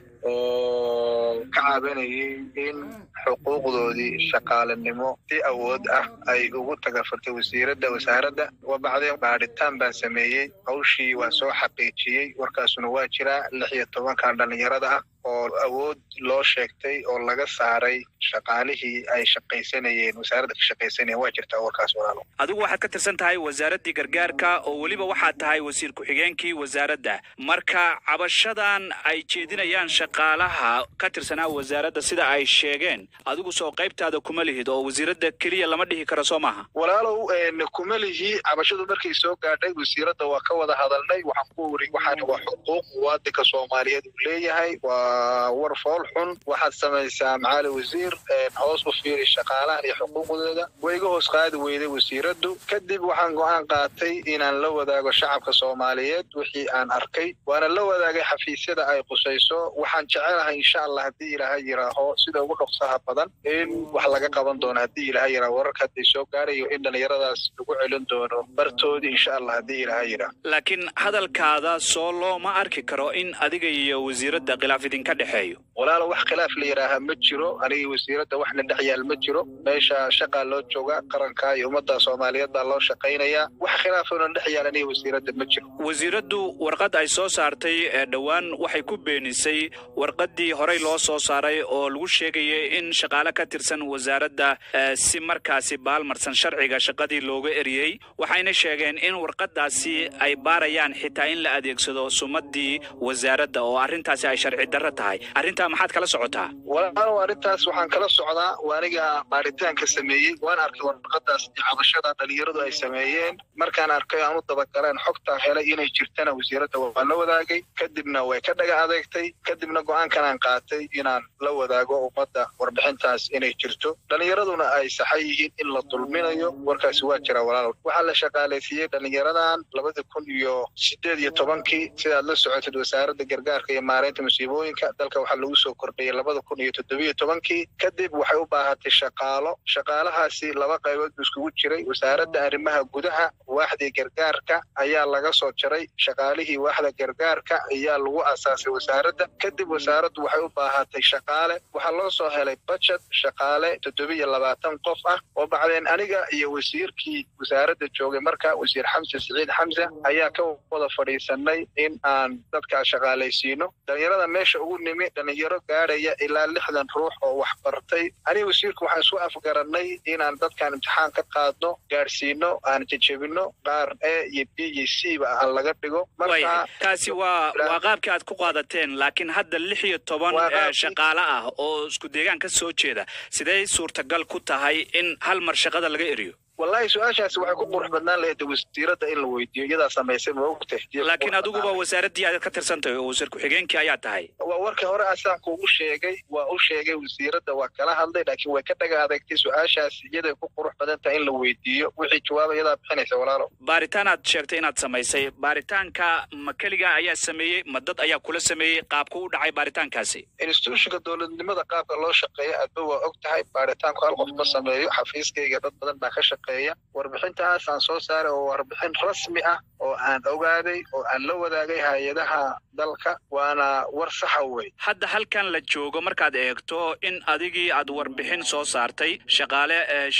Speaker 3: oo ka cabanayay in xuquuqdoodii shaqaalenimo si awood ah ay ugu tagafartay wasiiradda wasaaradda wabacdeen baadhitaan baan sameeyey hawshii waan soo xaqiijiyey warkaasuna waa jiraa lix iyo tobankan dhalinyarada ah oo awood loo sheegtay oo laga saaray shaqaalihii ay shaqaysanayeen wasaaradda ka shaqaysanayeen waa jirtaa warkaas walaalo
Speaker 1: adigu waxaad ka tirsan tahay wasaaraddii gargaarka oo weliba waxaad tahay wasiir ku-xigeenkii wasaaradda marka cabashadan ay jeedinayaan shaqaalaha ka tirsanaa wasaaradda sida ay sheegeen adigu soo qaybtaada kuma lihid oo wasiiradda keliya lama dhihi karo soo maaha
Speaker 3: walaalow kuma lihi cabashadu markay soo gaadhay wasiiradda waa ka wada hadalnay waxaan ku weri waxaan waa xuquuq muwaadinka soomaaliyeed uu leeyahay waa war fool xun waxaad samaysaa macaali wasiir hoos u fiiri shaqaalahan iyo xuquuqdooda way iga hoos qaadi weyday wasiiraddu kadib waxaan go-aan qaatay inaan la wadaago shacabka soomaaliyeed wixii aan arkay waana la wadaagay xafiisyada ay qusayso waxaan jecelahay insha allah haddii ilaahay yiraaho sida ugu dhoksaha badan in wax laga qaban doono haddii ilaahay yiraaho wararka hadday soo gaarayo in dhallinyaradaas lagu celin doono bartoodii insha allah haddii ilaahay yiraaho
Speaker 1: laakiin hadalkaada soo looma arki karo in adiga iyo wasiiradda khilaaf idinka dhexeeyo
Speaker 3: walaalo wax khilaaf la yidhaaha ma jiro aniga wasiiradda waxna dhex yaal ma jiro meesha shaqaa loo jooga qaranka iyo ummadda soomaaliyeed baa loo shaqaynayaa wax khilaafona dhex yaal aniga wasiiradda ma jiro
Speaker 1: wasiiraddu warqad ay soo saartay ee dhowaan waxay ku beenisay warqaddii horey loo soo saaray oo lagu sheegayay in shaqaale ka tirsan wasaaradda si markaasi baalmarsan sharciga shaqadii looga eriyey waxayna sheegeen in warqaddaasi ay baarayaan xitaa in la adeegsado sumaddii wasaaradda oo arrintaasi ay sharci darro tahay arrintaa maxaad kala socotaa
Speaker 3: walaalow arrintaas waxaan kala socdaa waa aniga baaritaanka sameeyey waan arkay warqadaas iyo cabashada dhalinyaradu ay sameeyeen markaan arkay aan u dabagaleen xogtaa helay inay jirtana wasiiradda waa la wadaagay kadibna way ka dhaga adeegtay kadibna go-aankan aan qaatay inaan la wadaago ummadda warbixintaas inay jirto dhalinyaraduna ay saxan yihiin in la dulminayo warkaasi waa jira walaalow waxaa la shaqaalaysiiyey dhalinyaradan labada kun iyo sideed iyo tobankii sidaad la socotid wasaaradda gargaarka iyo maareynta musiibooyinka dalka waxaa lagu soo kordhiyey labada kun iyo toddobiyo tobankii kadib waxay u baahatay shaqaalo shaqaalahaasi laba qaybood buu iskugu jiray wasaaradda arrimaha gudaha waaxdii gargaarka ayaa laga soo jaray shaqaalihii waaxda gargaarka ayaa lagu asaasay wasaaradda kadib wasaaraddu waxay u baahatay shaqaale waxaa loo soo helay budget shaqaale toddobiyo labaatan qof ah oo bacdeen aniga iyo wasiirkii wasaaradda joogay marka wasiir xamse siciid xamse ayaa ka wada fadhiisanay in aan dadkaa shaqaalaysiino dhalinyarada meesha ugu nimi dhalinyaro gaadhaya ilaa lixdan ruux oo wax bartay aniga wasiirku waxaan isku afgarannay inaan dadkaan imtixaan ka qaadno gaadhsiino aan jejebino qaar e iyo b iyo c ba aan laga dhigo marka
Speaker 1: kaasi waa waa qaabkii aad ku qaadateen laakiin hadda lix iyo toban shaqaale ah oo isku deegaan ka soo jeeda sidee suurtagal ku tahay in hal mar shaqada laga eriyo
Speaker 3: wallahi su-aashaasi waxay ku qurux badnaan lahayd wasiiradda in la weydiiyo iyadaa samaysay ma ogtay
Speaker 1: laakiin adiguba wasaaraddii aad ka tirsan tahay oo wasiir ku-xigeenkii ayaa tahay
Speaker 3: waa warkii hore asaan kuugu sheegay waa u sheegay wasiiradda waa kala hadlay laakiin way ka dhaga adeegtay su-aashaas iyaday ku qurux badan tahay in la weydiiyo wixii jawaaba iyadaa bixinaysa walaalo
Speaker 1: baaritaan aad sheegtay inaad samaysay baaritaanka ma keligaa ayaa sameeyey ma dad ayaa kula sameeyey qaabku u dhacay baaritaankaasi
Speaker 3: institutionka dowladnimada qaabka loo shaqeeya adba waa og tahay baaritaanku hal qof ma sameeyo xafiiskayga dad badan baa ka shaqeeya warbixintaas aan soo saaray oo warbixin rasmi ah oo aan ogaaday oo aan la wadaagay hay-adaha dalka waana war saxa wey
Speaker 1: hadda halkan la joogo markaad eegto in adigii aad warbixin soo saartay shaqaale sheegaya inay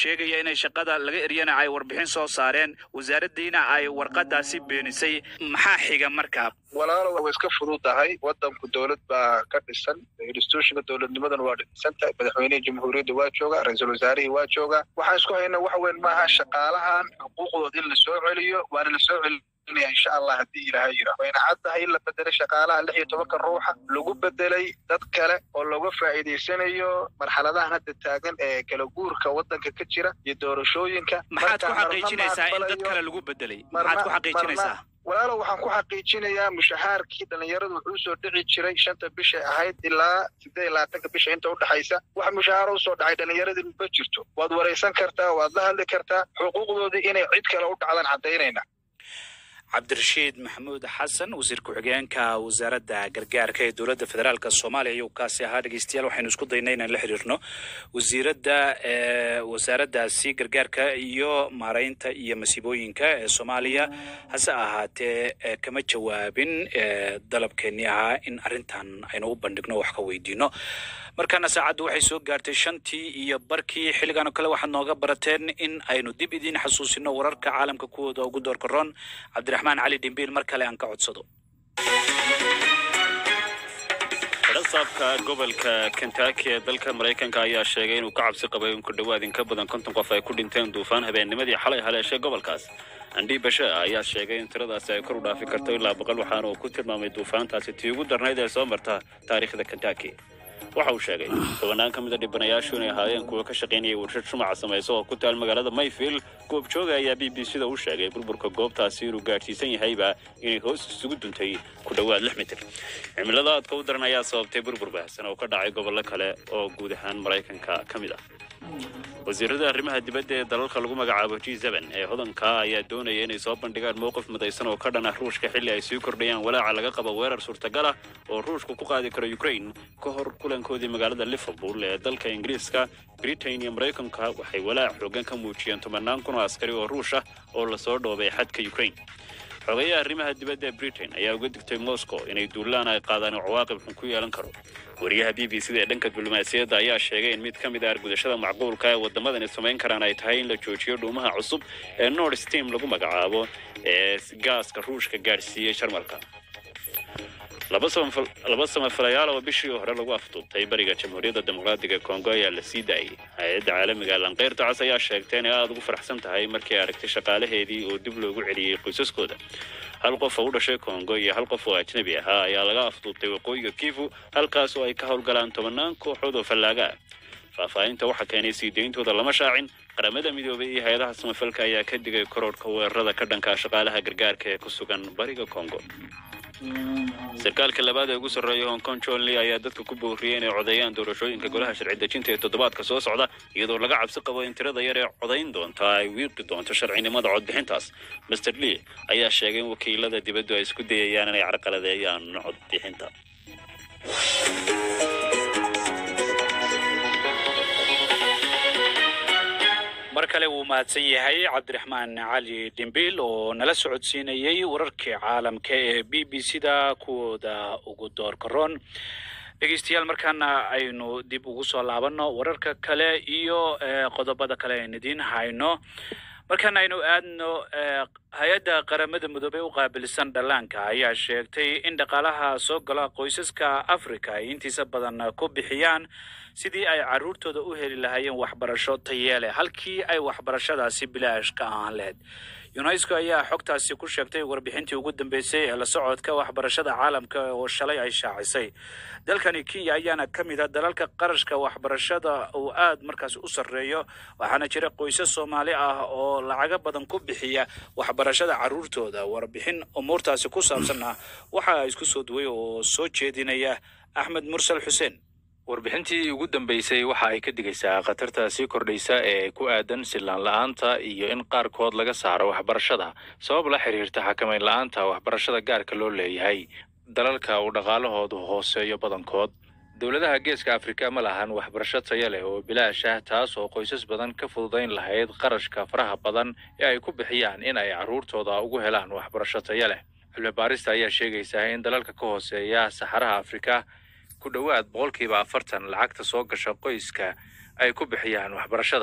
Speaker 1: inay shaqada laga eryana ay warbixin soo saareen wasaaraddiina ay warqadaasi beenisay maxaa xiga markaa
Speaker 3: walaalo way iska fududahay wadanku dowlad baa ka dhisan institutionka dowladnimadan waa dhisan tahay madaxweynihii jamhuuriyadda waa jooga ra-iisul wasaarihii waa jooga waxaan isku haynaa waxa weyn maaha shaqaalahan xuquuqdood in lasoo celiyo waana lasoo celinaya insha allah haddii ilaahay yira wayna caddahay in la bedelay shaqaalaha lix iyo tobanka ruuxa lagu bedelay dad kale oo looga faa'iidaysanayo marxaladahan hadda taagan ee kala guurka wadanka ka jira iyo doorashooyinka
Speaker 1: maxaad ku
Speaker 3: Marka
Speaker 1: xaqiijinaysaa in dad
Speaker 3: aqbalayo-
Speaker 1: kale lagu bedelay maxaad ku xaqiijinaysaa
Speaker 3: walaalo waxaan ku xaqiijinayaa mushahaarkii dhalinyaradu wuxuu soo dhici jiray shanta bishay ahayd ilaa siddeed iyo labaatanka bisha inta udhexaysa wax mushahaaro usoo dhacay dhalinyaradii ma jirto waad waraysan kartaa waad la hadli kartaa xuquuqdoodii inay cid kale u dhacdaan caddaynayna
Speaker 1: cabdirashiid maxamuud xasan wasiir ku-xigeenka wasaaradda gargaarka ee dowladda federaalk soomaaliya ayuu kaasi ahaa dhegeystayaal waxaynu isku daynay inaan la xiriirno wasiiradda ee wasaaraddaasi gargaarka iyo maaraynta iyo masiibooyinka ee soomaaliya hase ahaatee ee kama jawaabin ee dalabkeennii ahaa in arrintan aynu u bandhigno wax ka weydiino markaana saacaddu waxay soo gaartay shantii iyo barkii xilligan oo kale waxaad nooga barateen in aynu dib idiin xasuusino wararka caalamka kuwooda ugu doorka roon cabdiraxmaan cali dhimbiil mar kale aan ka codsado
Speaker 4: xidhasaabka gobolka kentucky ee dalka maraykanka ayaa sheegay inuu ka cabsi qabay in ku dhowaad in ka badan konton qof ay ku dhinteen duufaan habeennimadii xalay haleeshay gobolkaas andhi bashe ayaa sheegay in tiradaasi ay kor u dhaafi karto ilaa boqol waxaana uu ku tilmaamay duufaantaasi tii ugu darnayd ee soo marta taariikhda kentucky waxa uu sheegay tobanaan ka mid a dhibanayaashu inay ahaayeen kuwa ka shaqaynayay warshad shumaca samayso oo ku taal magaalada mayfield goobjooga ayaa b b c da u sheegay burburka goobtaasi inuu gaadhsiisan yahayba inay hoos isugu duntay ku dhowaad lix mitir cimilada aadka u daran ayaa sababtay burbur baahsan oo ka dhacay gobollo kale oo guud ahaan maraykanka ka mid ah wasiirada arrimaha dibadda ee dalalka lagu magacaabo g seben ee hodanka ayaa doonaya inay soo bandhigaan mowqif midaysan oo ka dhan ah ruushka xilli ay sii kordhayaan walaaca laga qabo weerar suurtagal ah oo ruushku ku qaadi karo ukraine ka hor kulankoodii magaalada liverpool ee dalka ingiriiska britain iyo maraykanka waxay walaac xoogan ka muujiyeen tobanaan kun oo askari oo ruush ah oo lasoo dhoobay xadka ukraine xogeyaha arrimaha dibadda ee britain ayaa uga digtay moscow inay duulaan ay qaadaan oo cawaaqib xun ku yeelan karo wariyaha b b c da ee dhanka diblomaasiyadda ayaa sheegay in mid ka mid ah argudashada macquulka ee waddamadani samayn karaan ay tahay in la joojiyo dhuumaha cusub ee nord stream lagu magacaabo ee gaaska ruushka gaadhsiiyey jarmalka laba samafal- laba samafalayaal oo bishii hore lagu afduubtay bariga jamhuuriyadda dimuqraadiga ee kongo ayaa la sii daayey hay-adda caalamiga lanqeyrta cas ayaa sheegtay inay aada ugu faraxsan tahay markii ay aragtay shaqaalaheedii oo dib loogu celiyey qoysaskooda hal qof oo u dhashay kongo iyo hal qof oo ajnabi ahaa ayaa laga afduubtay waqooyiga kivu halkaas oo ay ka howlgalaan tobanaan kooxood oo fallaaga ah faahfaahinta waxaa keenay sii deyntooda lama shaacin qaramada midoobay iyo hay-adaha samafalka ayaa ka digay kororhka weerarada ka dhanka ah shaqaalaha gargaarka ee ku sugan bariga kongo sarkaalka labaad ee ugu sarreeya hong kong john lee ayaa dadka ku booriyey inay codeeyaan doorashooyinka golaha sharci dejinta ee toddobaadka soo socda iyadoo laga cabsi qabo in tirada yar ee codayn doonta ay wiiqi doonto sharcinimada codbixintaas master lee ayaa sheegay in wakiilada dibaddu ay isku dayayaan inay carqaladeeyaan codbixinta
Speaker 1: mar kale wuu mahadsan yahay cabdiraxmaan cali dhimbiil oo nala socodsiinayey wararkii caalamka ee b b c da kuwooda ugu doorka roon dhegeystayaal markaana aynu dib ugu soo laabanno wararka kale iyo eh, qodobada kale aynu idiin hayno markaan aynu aadno eh, hay-adda qaramada midoobey u qaabilsan dhallaanka ayaa sheegtay in dhaqaalaha soo gala qoysaska africa ay intiisa badan ku bixiyaan sidii ay caruurtooda u heli lahaayeen waxbarasho tayeele halkii ay waxbarashadaasi bilaash ka ahaan lahayd unesco ayaa xogtaasi ku sheegtay warbixintii ugu dambeysay ee la socodka waxbarashada caalamka oo shalay ay shaacisay dalkani kenya ayaana ka mid a dalalka qarashka waxbarashada uu aad markaas u sarreeyo waxaana jira qoysas soomaali ah oo lacago badan ku bixiya waxbarashada caruurtooda warbixin umuurtaasi ku saabsanna waxaa isku soo duway oo soo jeedinaya axmed mursal xuseen
Speaker 11: warbixintii ugu dambeysay waxa ay ka digaysaa khatarta sii kordhaysa ee ku aadan sillaan la'aanta iyo in qaarkood laga saaro waxbarashada sabab la xiriirta xakamayn la'aanta waxbarashada gaarka loo leeyahay dalalka uu dhaqaalahoodu hooseeyo badankood dowladaha geeska afrika ma lahan waxbarasho taya leh oo bilaash ah taas oo qoysas badan ka fududayn lahayd qarashka faraha badan ee ay ku bixiyaan in ay carruurtooda ugu helaan waxbarasho taya leh cilmi baarista ayaa sheegaysaa in dalalka ka hooseeya saxaraha afrika ku dhowaad boqolkiiba afartan lacagta soo gasha qoyska ay ku bixiyaan waxbarashada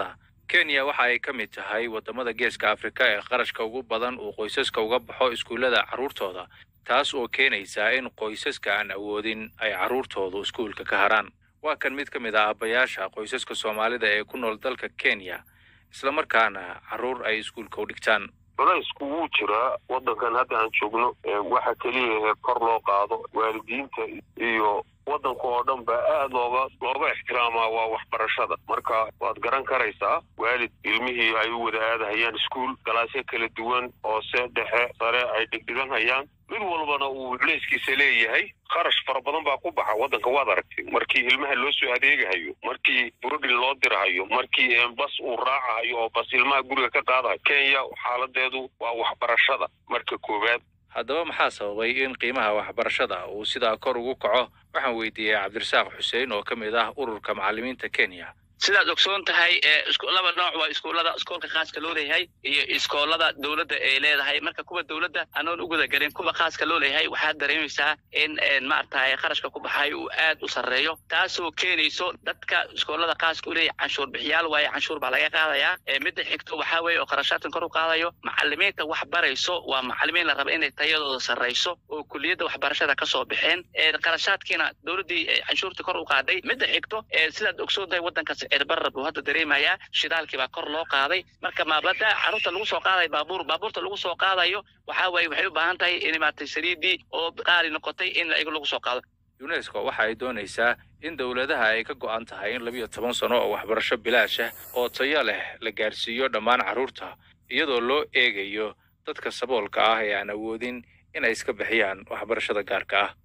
Speaker 11: kenya waxa ay ka mid tahay waddamada geeska afrika ee qarashka ugu badan uu qoysaska uga baxo iskuullada carruurtooda taas oo keenaysa in qoysaska aan awoodin ay carruurtoodu iskuulka ka haraan waa kan mid ka mid ah aabbayaasha qoysaska soomaalida ee ku nool dalka kenya islamarkaana carruur ay iskuulka u dhigtaan
Speaker 12: culaysku wuu jiraa waddankan hadda aan joogno waxa keliya kor loo qaado waalidiinta iyo waddanka oo dhan baa aad looga looga ixtiraamaa waa waxbarashada marka waad garan karaysaa waalid ilmihii ay u wada aadahayaan iskuul galaasyo kala duwan hoose dhexe sare ay dhigdhiganhayaan mid walbana uu culayskiisa leeyahay kharash fara badan baa ku baxa waddanka waad aragtay markii ilmaha loo soo adeegahayo markii burodhin loo dirahayo markii bas uu raacahayo oo bas ilmaha guriga ka qaadahayo kenya xaaladeedu waa waxbarashada marka koowaad
Speaker 11: haddaba maxaa sababay in qiimaha waxbarashada uu sidaa kor ugu kaco waxaan weydiiyey cabdirasaaq xuseen oo ka mid ah ururka macallimiinta kenya
Speaker 13: sidaad ogsoon tahay laba nooc waa iskuullada iskoolka khaaska loo leeyahay iyo iskoolada dowladda ay leedahay marka kuwa dowladda anoon u gudagelin kuwa khaaska loo leeyahay waxaad dareemaysaa in maaragtay kharashka ku baxay uu aad u sarreeyo taasoo keenayso dadka iskoolada khaaska u leeyahay canshuur bixiyaal waaye canshuur baa laga qaadayaa midda xigto waxaa weeye oo kharashaadkan kor u qaadayo macallimiinta wax barayso waa macallimiin la raba inay tayadooda sarrayso oo kuliyadda waxbarashada ka soo baxeen kharashaadkiina dowladdii canshuurtii kor u qaaday midda xigto sidaad ogsoon tahay waddankaas cirbarar buu hadda dareemayaa shidaalkii baa kor loo qaaday marka maablada carruurta lagu soo qaadayo baabuur baabuurta lagu soo qaadayo waxaa waaye waxay u baahan tahay in maaragtay saliidii oo qaali noqotay in iyaga lagu soo qaado
Speaker 11: unesco waxa ay doonaysaa in dowladaha ay ka go'an tahay in labiyo toban sano oo waxbarasho bilaash ah oo tayo leh la gaarsiiyo dhammaan carruurta iyadoo loo eegayo dadka saboolka ah ee aan awoodin inay iska bixiyaan waxbarashada gaarka ah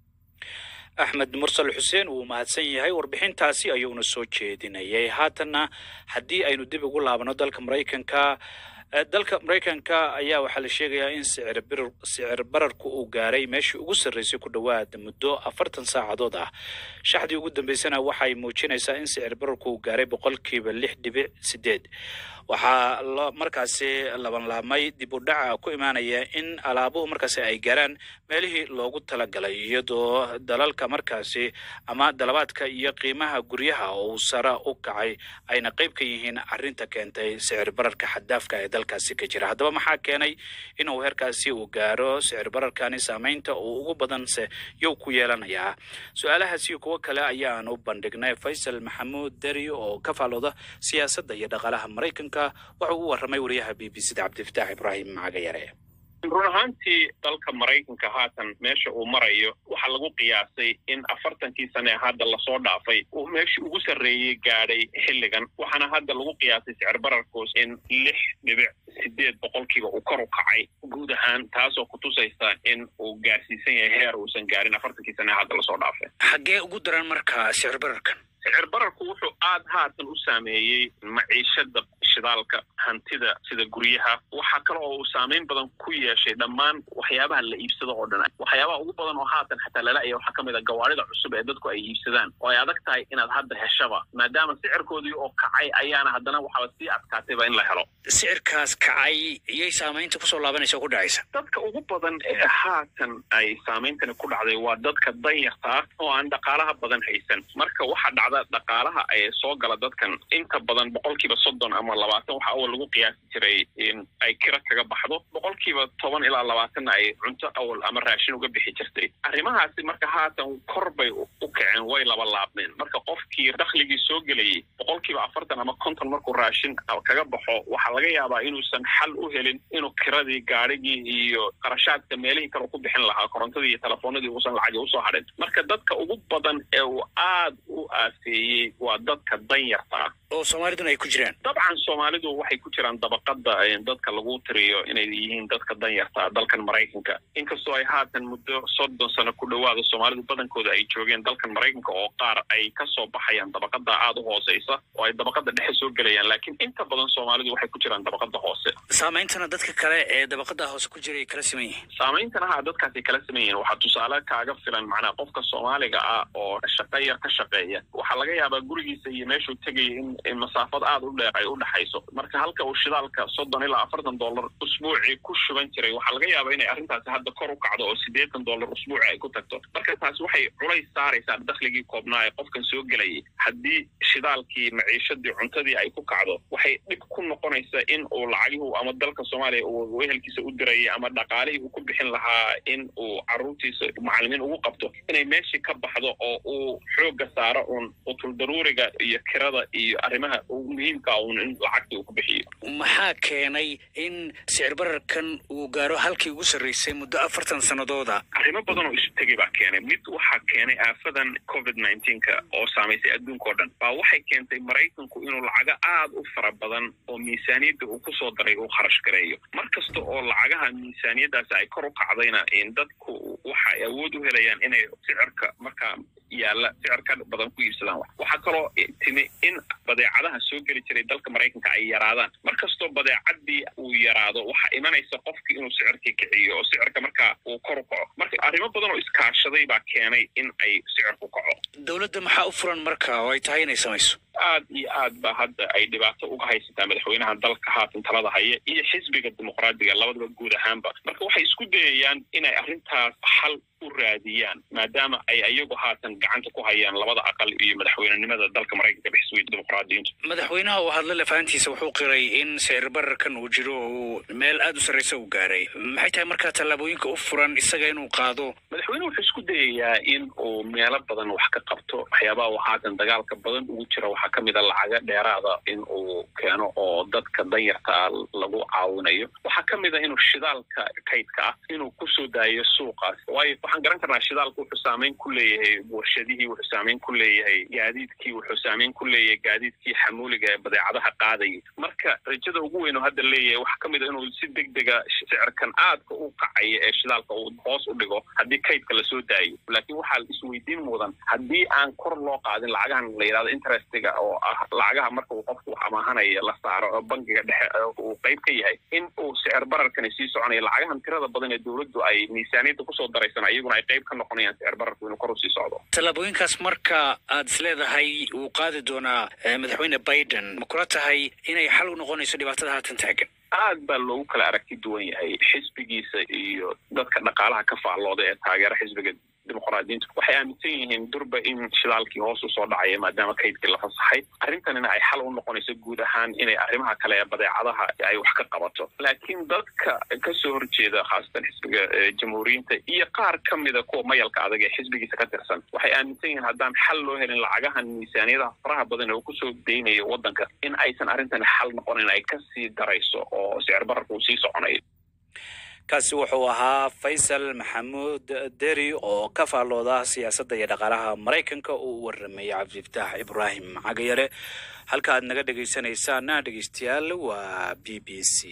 Speaker 1: axmed mursal xuseen wuu mahadsan yahay warbixintaasi ayuuna soo jeedinayay haatanna haddii aynu dib ugu laabano dalka maraykanka dalka maraykanka ayaa waxaa la sheegayaa in sicir bararku uu gaaray meeshii ugu sarreysay ku dhowaad muddo afartan saacadood ah shaxdii ugu dambeysana waxay muujinaysaa in sicir bararku uu gaaray boqolkiiba lix dhibic sideed waxaa markaasi labanlaabmay dib u dhaca ku imaanaya in alaabuhu markaasi ay gaaraan meelihii loogu talagalay iyadoo dalalka markaasi ama dalabaadka iyo qiimaha guryaha oo uu sara u kacay ayna qayb ka yihiin arrinta keentay sicir bararka xaddaafka ee dalkaasi ka jira haddaba maxaa keenay inuu heerkaasi uu gaaro sicir bararkani saamaynta uu ugu badanse yow ku yeelanayaa su-aalahaasi kuwo kale ayaan u bandhignay faysal maxamuud deri oo ka faalooda siyaasadda iyo dhaqaalaha maraykanka wuxuu u warramay wariyaha b b c da cabdifataax ibraahim macagayare
Speaker 14: run ahaantii dalka maraykanka haatan meesha uu marayo waxaa lagu qiyaasay in afartankii sane hadda lasoo dhaafay uu meeshii ugu sarreeyey gaadhay xilligan waxaana hadda lagu qiyaasay sicir bararkoos in lix dhibic sideed boqolkiiba uu kor u kacay guud ahaan taasoo kutusaysa in uu gaarsiisan yahay heer uusan gaarin afartankii sane hadda lasoo dhaafay
Speaker 9: xaggee ugu daran marka sicir bararkan
Speaker 14: sicir bararku wuxuu aad haatan u saameeyey maciishada shidaalka hantida sida guryaha waxaa kale oo uu saameyn badan ku yeeshay dhammaan waxyaabaha la iibsado oo dhan waxyaabaha ugu badan oo haatan xataa lala-aya waxaa ka mid a gawaarida cusub ee dadku ay iibsadaan oo ay adag tahay inaad hadda heshaba maadaama sicirkoodii oo kacay ayaana haddana waxaaba sii adkaatayba in la helo
Speaker 9: sicirkaas kacay iyay saamaynta kusoo laabanaysa ku dhacaysa
Speaker 14: dadka ugu badan ee haatan ay saameyntani ku dhacday waa dadka danyarta ah oo aan dhaqaalaha badan haysan marka waxaa dhacda dhaqaalaha ee soo gala dadkan inta badan boqolkiiba soddon ama labaatan waxa awal lagu qiyaasi jiray in ay kira kaga baxdo boqolkiiba toban ilaa labaatanna ay cunto awal ama raashin uga bixi jirtay arrimahaasi marka haatan kor bay u kaceen way laba laabmeen marka qofkii dakhligii soo gelayay boqolkiiba afartan ama konton markuu raashin kaga baxo waxaa laga yaabaa inuusan xal u helin inuu kiradii gaadhigii iyo qarashaadka meelihii kale ku bixin lahaa korontadii iyo telefoonadii uusan lacagi usoo hadhin marka dadka ugu badan ee uu aad u aafeeyey waa dadka danyarta ah
Speaker 9: oo soomaaliduna ay ku jiraan
Speaker 14: dabcan soomaalidu waxay ku jiraan dabaqada dadka lagu tiriyo inay yihiin dadka danyarta dalkan maraykanka inkastoo ay haatan muddo soddon sano ku dhowaada soomaalidu badankooda ay joogeen dalkan maraykanka oo qaar ay kasoo baxayaan dabaqada aada u hooseysa oo ay dabaqada dhexe soo gelayaan laakiin inta badan soomaalidu waxay ku jiraan dabaqada hoose
Speaker 9: saameyntana dadka kale ee dabaqada hoose ku jira ay kala siman yihiin
Speaker 14: saameyntana ha dadkaasay kala siman yihiin waxaa tusaale kaaga filan macnaha qofka soomaaliga ah oo shaqo yar ka shaqeeya waxaa laga yaabaa gurigiisa iyo meeshuu tegaya in masaafad aada u dheer ay u dhexayso marka hal halka uu shidaalka soddon ilaa afartan dollar usbuucii ku shuban jiray waxaa laga yaabaa inay arrintaasi hadda kor u kacdo oo siddeetan dollar usbuuci ay ku tagto marka taasi waxay culays saaraysaa dakhligii koobnaa ee qofkan soo gelayay haddii shidaalkii maciishadii cuntadii ay ku kacdo waxay dhib ku noqonaysaa in uu lacagihu ama dalka soomaaliya uu wehelkiisa u dirayay ama dhaqaalihii uu ku bixin lahaa in uu caruurtiisa macalimiin ugu qabto inay meeshii ka baxdo oo uu xoogga saaro uun utul daruuriga iyo kirada iyo arrimaha ugu muhiimka uun in lacagta uu ku bixiyo
Speaker 9: maxaa keenay in sicir bararkan uu gaaro halkii ugu sarreysay muddo afartan sannadooda
Speaker 14: arrimo badan oo isu tegay baa keenay mid waxaa keenay aafadan covid nineteenka oo saamaysay adduunka oo dhan baa waxay keentay maraykanku inuu lacago aad u fara badan oo miisaaniyadda uu kusoo daray uu kharash gareeyo mar kasta oo lacagaha miisaaniyaddaasi ay kor u kacdayna in dadku waxa ay awood u helayaan inay sicirka markaa yaalla sicir ka badan ku iibsadaan wax waxaa kaloo timi in badeecadaha soo geli jiray dalka maraykanka ay yaraadaan mar kastoo badeecadii uu yaraado waxaa imanaysa qofki inuu sicirkii kiciyo oo sicirka markaa uu kor u kaco marka arrimo badan oo iskaashaday baa keenay in ay sicirku kaco
Speaker 9: dowladda maxaa u furan marka oo ay tahay inay samayso
Speaker 14: aad iyo aad ba hadda ay dhibaato uga haysataa madaxweynaha dalka haatan talada haya iyo xisbiga dimuqraadiga labadaba guud ahaanba marka waxay isku dayayaan inay arrintaas xal u raadiyaan maadaama ay iyagu haatan gacanta ku hayaan labada aqal iyo madaxweynenimada dalka maraykanka xisbiga dimuqraadiyiintu
Speaker 9: madaxweynaha uu hadla lafahantiisa wuxuu qiray in sicir bararkan uu jiro oo uu meel aad u sarreysa u gaaray maxay tahay markaa tallaabooyinka u furan isaga inuu qaado
Speaker 14: madaxweynuhu wuxuu isku dayayaa in uu meelo badan wax ka qabto waxyaabaha uu haatan dagaalka badan ugu jira waxaa ka mid a lacaga dheeraada in uu keeno oo dadka danyarta ah lagu caawinayo waxaa ka mid a inuu shidaalka kaydka ah inuu kusoo daayo suuqaas waayo waxaan garan karnaa shidaalka wuxuu saameyn ku leeyahay warshadihii wuxuu saameyn ku leeyahay gaadiidkii wuxuu saameyn ku leeyahay gaadiidkii xamuuliga ee badeecadaha qaadayay marka rajada ugu weyn oo hadda leeyahay waxaa ka mid a inuu si deg dega sicirkan aadka u kacaya ee shidaalka uu hoos u dhigo haddii kaydka lasoo daayo laakiin waxaa isweydiin mudan haddii aan kor loo qaadin lacagahan la yidhahdo interestiga oo ah lacagaha marka uu qofku wax amaahanaya la saaro oo bangiga dhexe uu qayb ka yahay in uu sicir bararkani sii soconayo lacagahan tirada badan ee dowladdu ay miisaaniyadda kusoo daraysana iyaguna ay qayb ka noqonayaan sicir bararku inuu kor u sii socdo
Speaker 9: tallaabooyinkaas marka aad is leedahay wuu qaadi doonaa madaxweyne biden ma kula tahay inay xal u noqonayso dhibaatada haatan taagan
Speaker 14: aad baa loogu kala aragti duwan yahay xisbigiisa iyo dadka dhaqaalaha ka faallooda ee taageera xisbiga dimuqraadiyiintu waxay aaminsan yihiin durba in shidaalkii hoos usoo dhacaya maadaama kaydkii la fasaxay arrintanina ay xal u noqonayso guud ahaan inay arrimaha kale ee badeecadaha ay wax ka qabato laakiin dadka kasoo horjeeda khaasatan xisbiga jamhuuriyiinta iyo qaar ka mida kuwa mayalka adag ee xisbigiisa ka tirsan waxay aaminsan yihiin haddaan xal loo helin lacagahan miisaaniyadaha faraha badan ee uu kusoo deynayo waddanka in aysan arrintani xal noqonin ay kasii darayso oo sicir bararka uu sii soconayo
Speaker 1: kaasi wuxuu ahaa faysal maxamuud deri oo ka faallooda siyaasadda iyo dhaqaalaha maraykanka uu u waramayay cabdifataax ibraahim cagayare halka aad naga dhegaysanaysaana dhegaystayaal waa b b c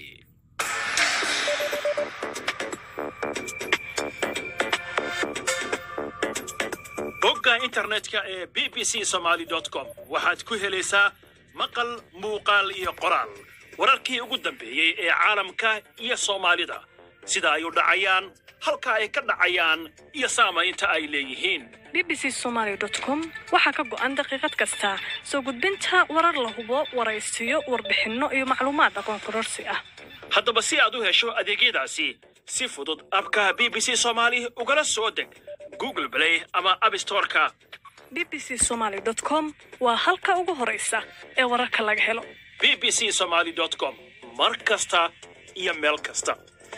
Speaker 15: bogga internetka ee b b c somaly com waxaad ku helaysaa maqal muuqaal iyo qoraal wararkii ugu dambeeyey ee caalamka iyo soomaalida sida ay u dhacayaan halka ay ka dhacayaan iyo saamaynta ay leeyihiin
Speaker 16: b b c somaly com waxaa ka go'an daqiiqad kasta soo gudbinta warar la hubo waraysiyo warbixinno iyo macluumaad aqoon kororsi ah
Speaker 15: haddaba si aad u hesho adeegyadaasi si fudud abka b b c somaali ugala soo deg google play ama abstoreka
Speaker 16: b b c somaly com waa halka ugu horaysa ee wararka laga helo
Speaker 15: b b c somaly com mar kasta iyo meel kasta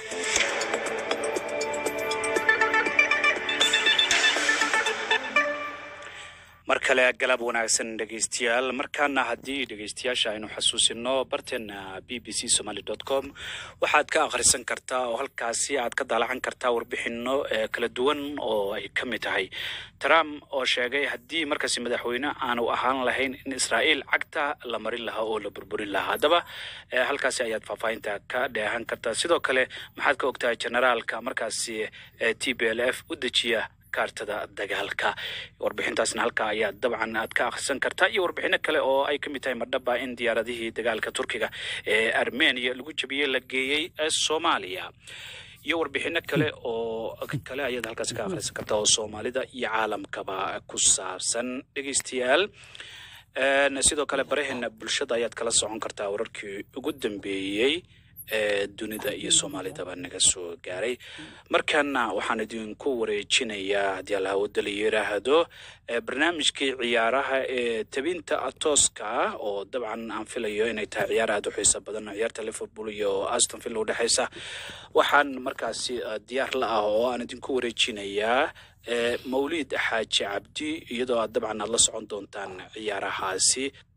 Speaker 1: mar kale galab wanaagsan dhegaystayaal markaana haddii dhegaystayaasha aynu xasuusino barteena b b c somaly com waxaad ka akhrisan kartaa oo halkaasi aad ka daalacan kartaa warbixino kala duwan oo ay ka mid tahay trump oo sheegay haddii markaasi madaxweyne aanu ahaan lahayn in israa'iil cagta la marin lahaa oo la burburin lahaa haddaba halkaasi ayaad faahfaahinta ka dheehan kartaa sidoo kale maxaad ka ogtahay generaalka markaasi t b l f u dejiya kaartada dagaalka warbixintaasna halkaa ayaa dabcan aad ka akhrisan kartaa iyo warbixino kale oo ay ka mid tahay madhaba in diyaaradihii dagaalka turkiga ee armenia lagu jabiyey la geeyey soomaaliya iyo warbixino kale oo kale ayaad halkaasi ka akhrisan kartaa oo soomaalida iyo caalamkaba ku saabsan dhegeystayaal Een, sidoo kale baraheena bulshada ayaad kala socon kartaa wararkii ugu dambeeyey ee dunida iyo soomaalidaba naga soo gaaray markaana waxaan idinku wareejinayaa haddii alla hawada la yiraahdo ee barnaamijkii ciyaaraha ee tabinta tooska ah oo dabcan aan filayo inay tahay ciyaar aad u xiiso badan oo ciyaarta liverpool iyo aston villa u dhexeysa waxaan markaasi eh, diyaar la ah oo aan idinku wareejinayaa ee mawliid xaaji cabdi iyadoo aad dabcan aad la socon doontaan ciyaarahaasi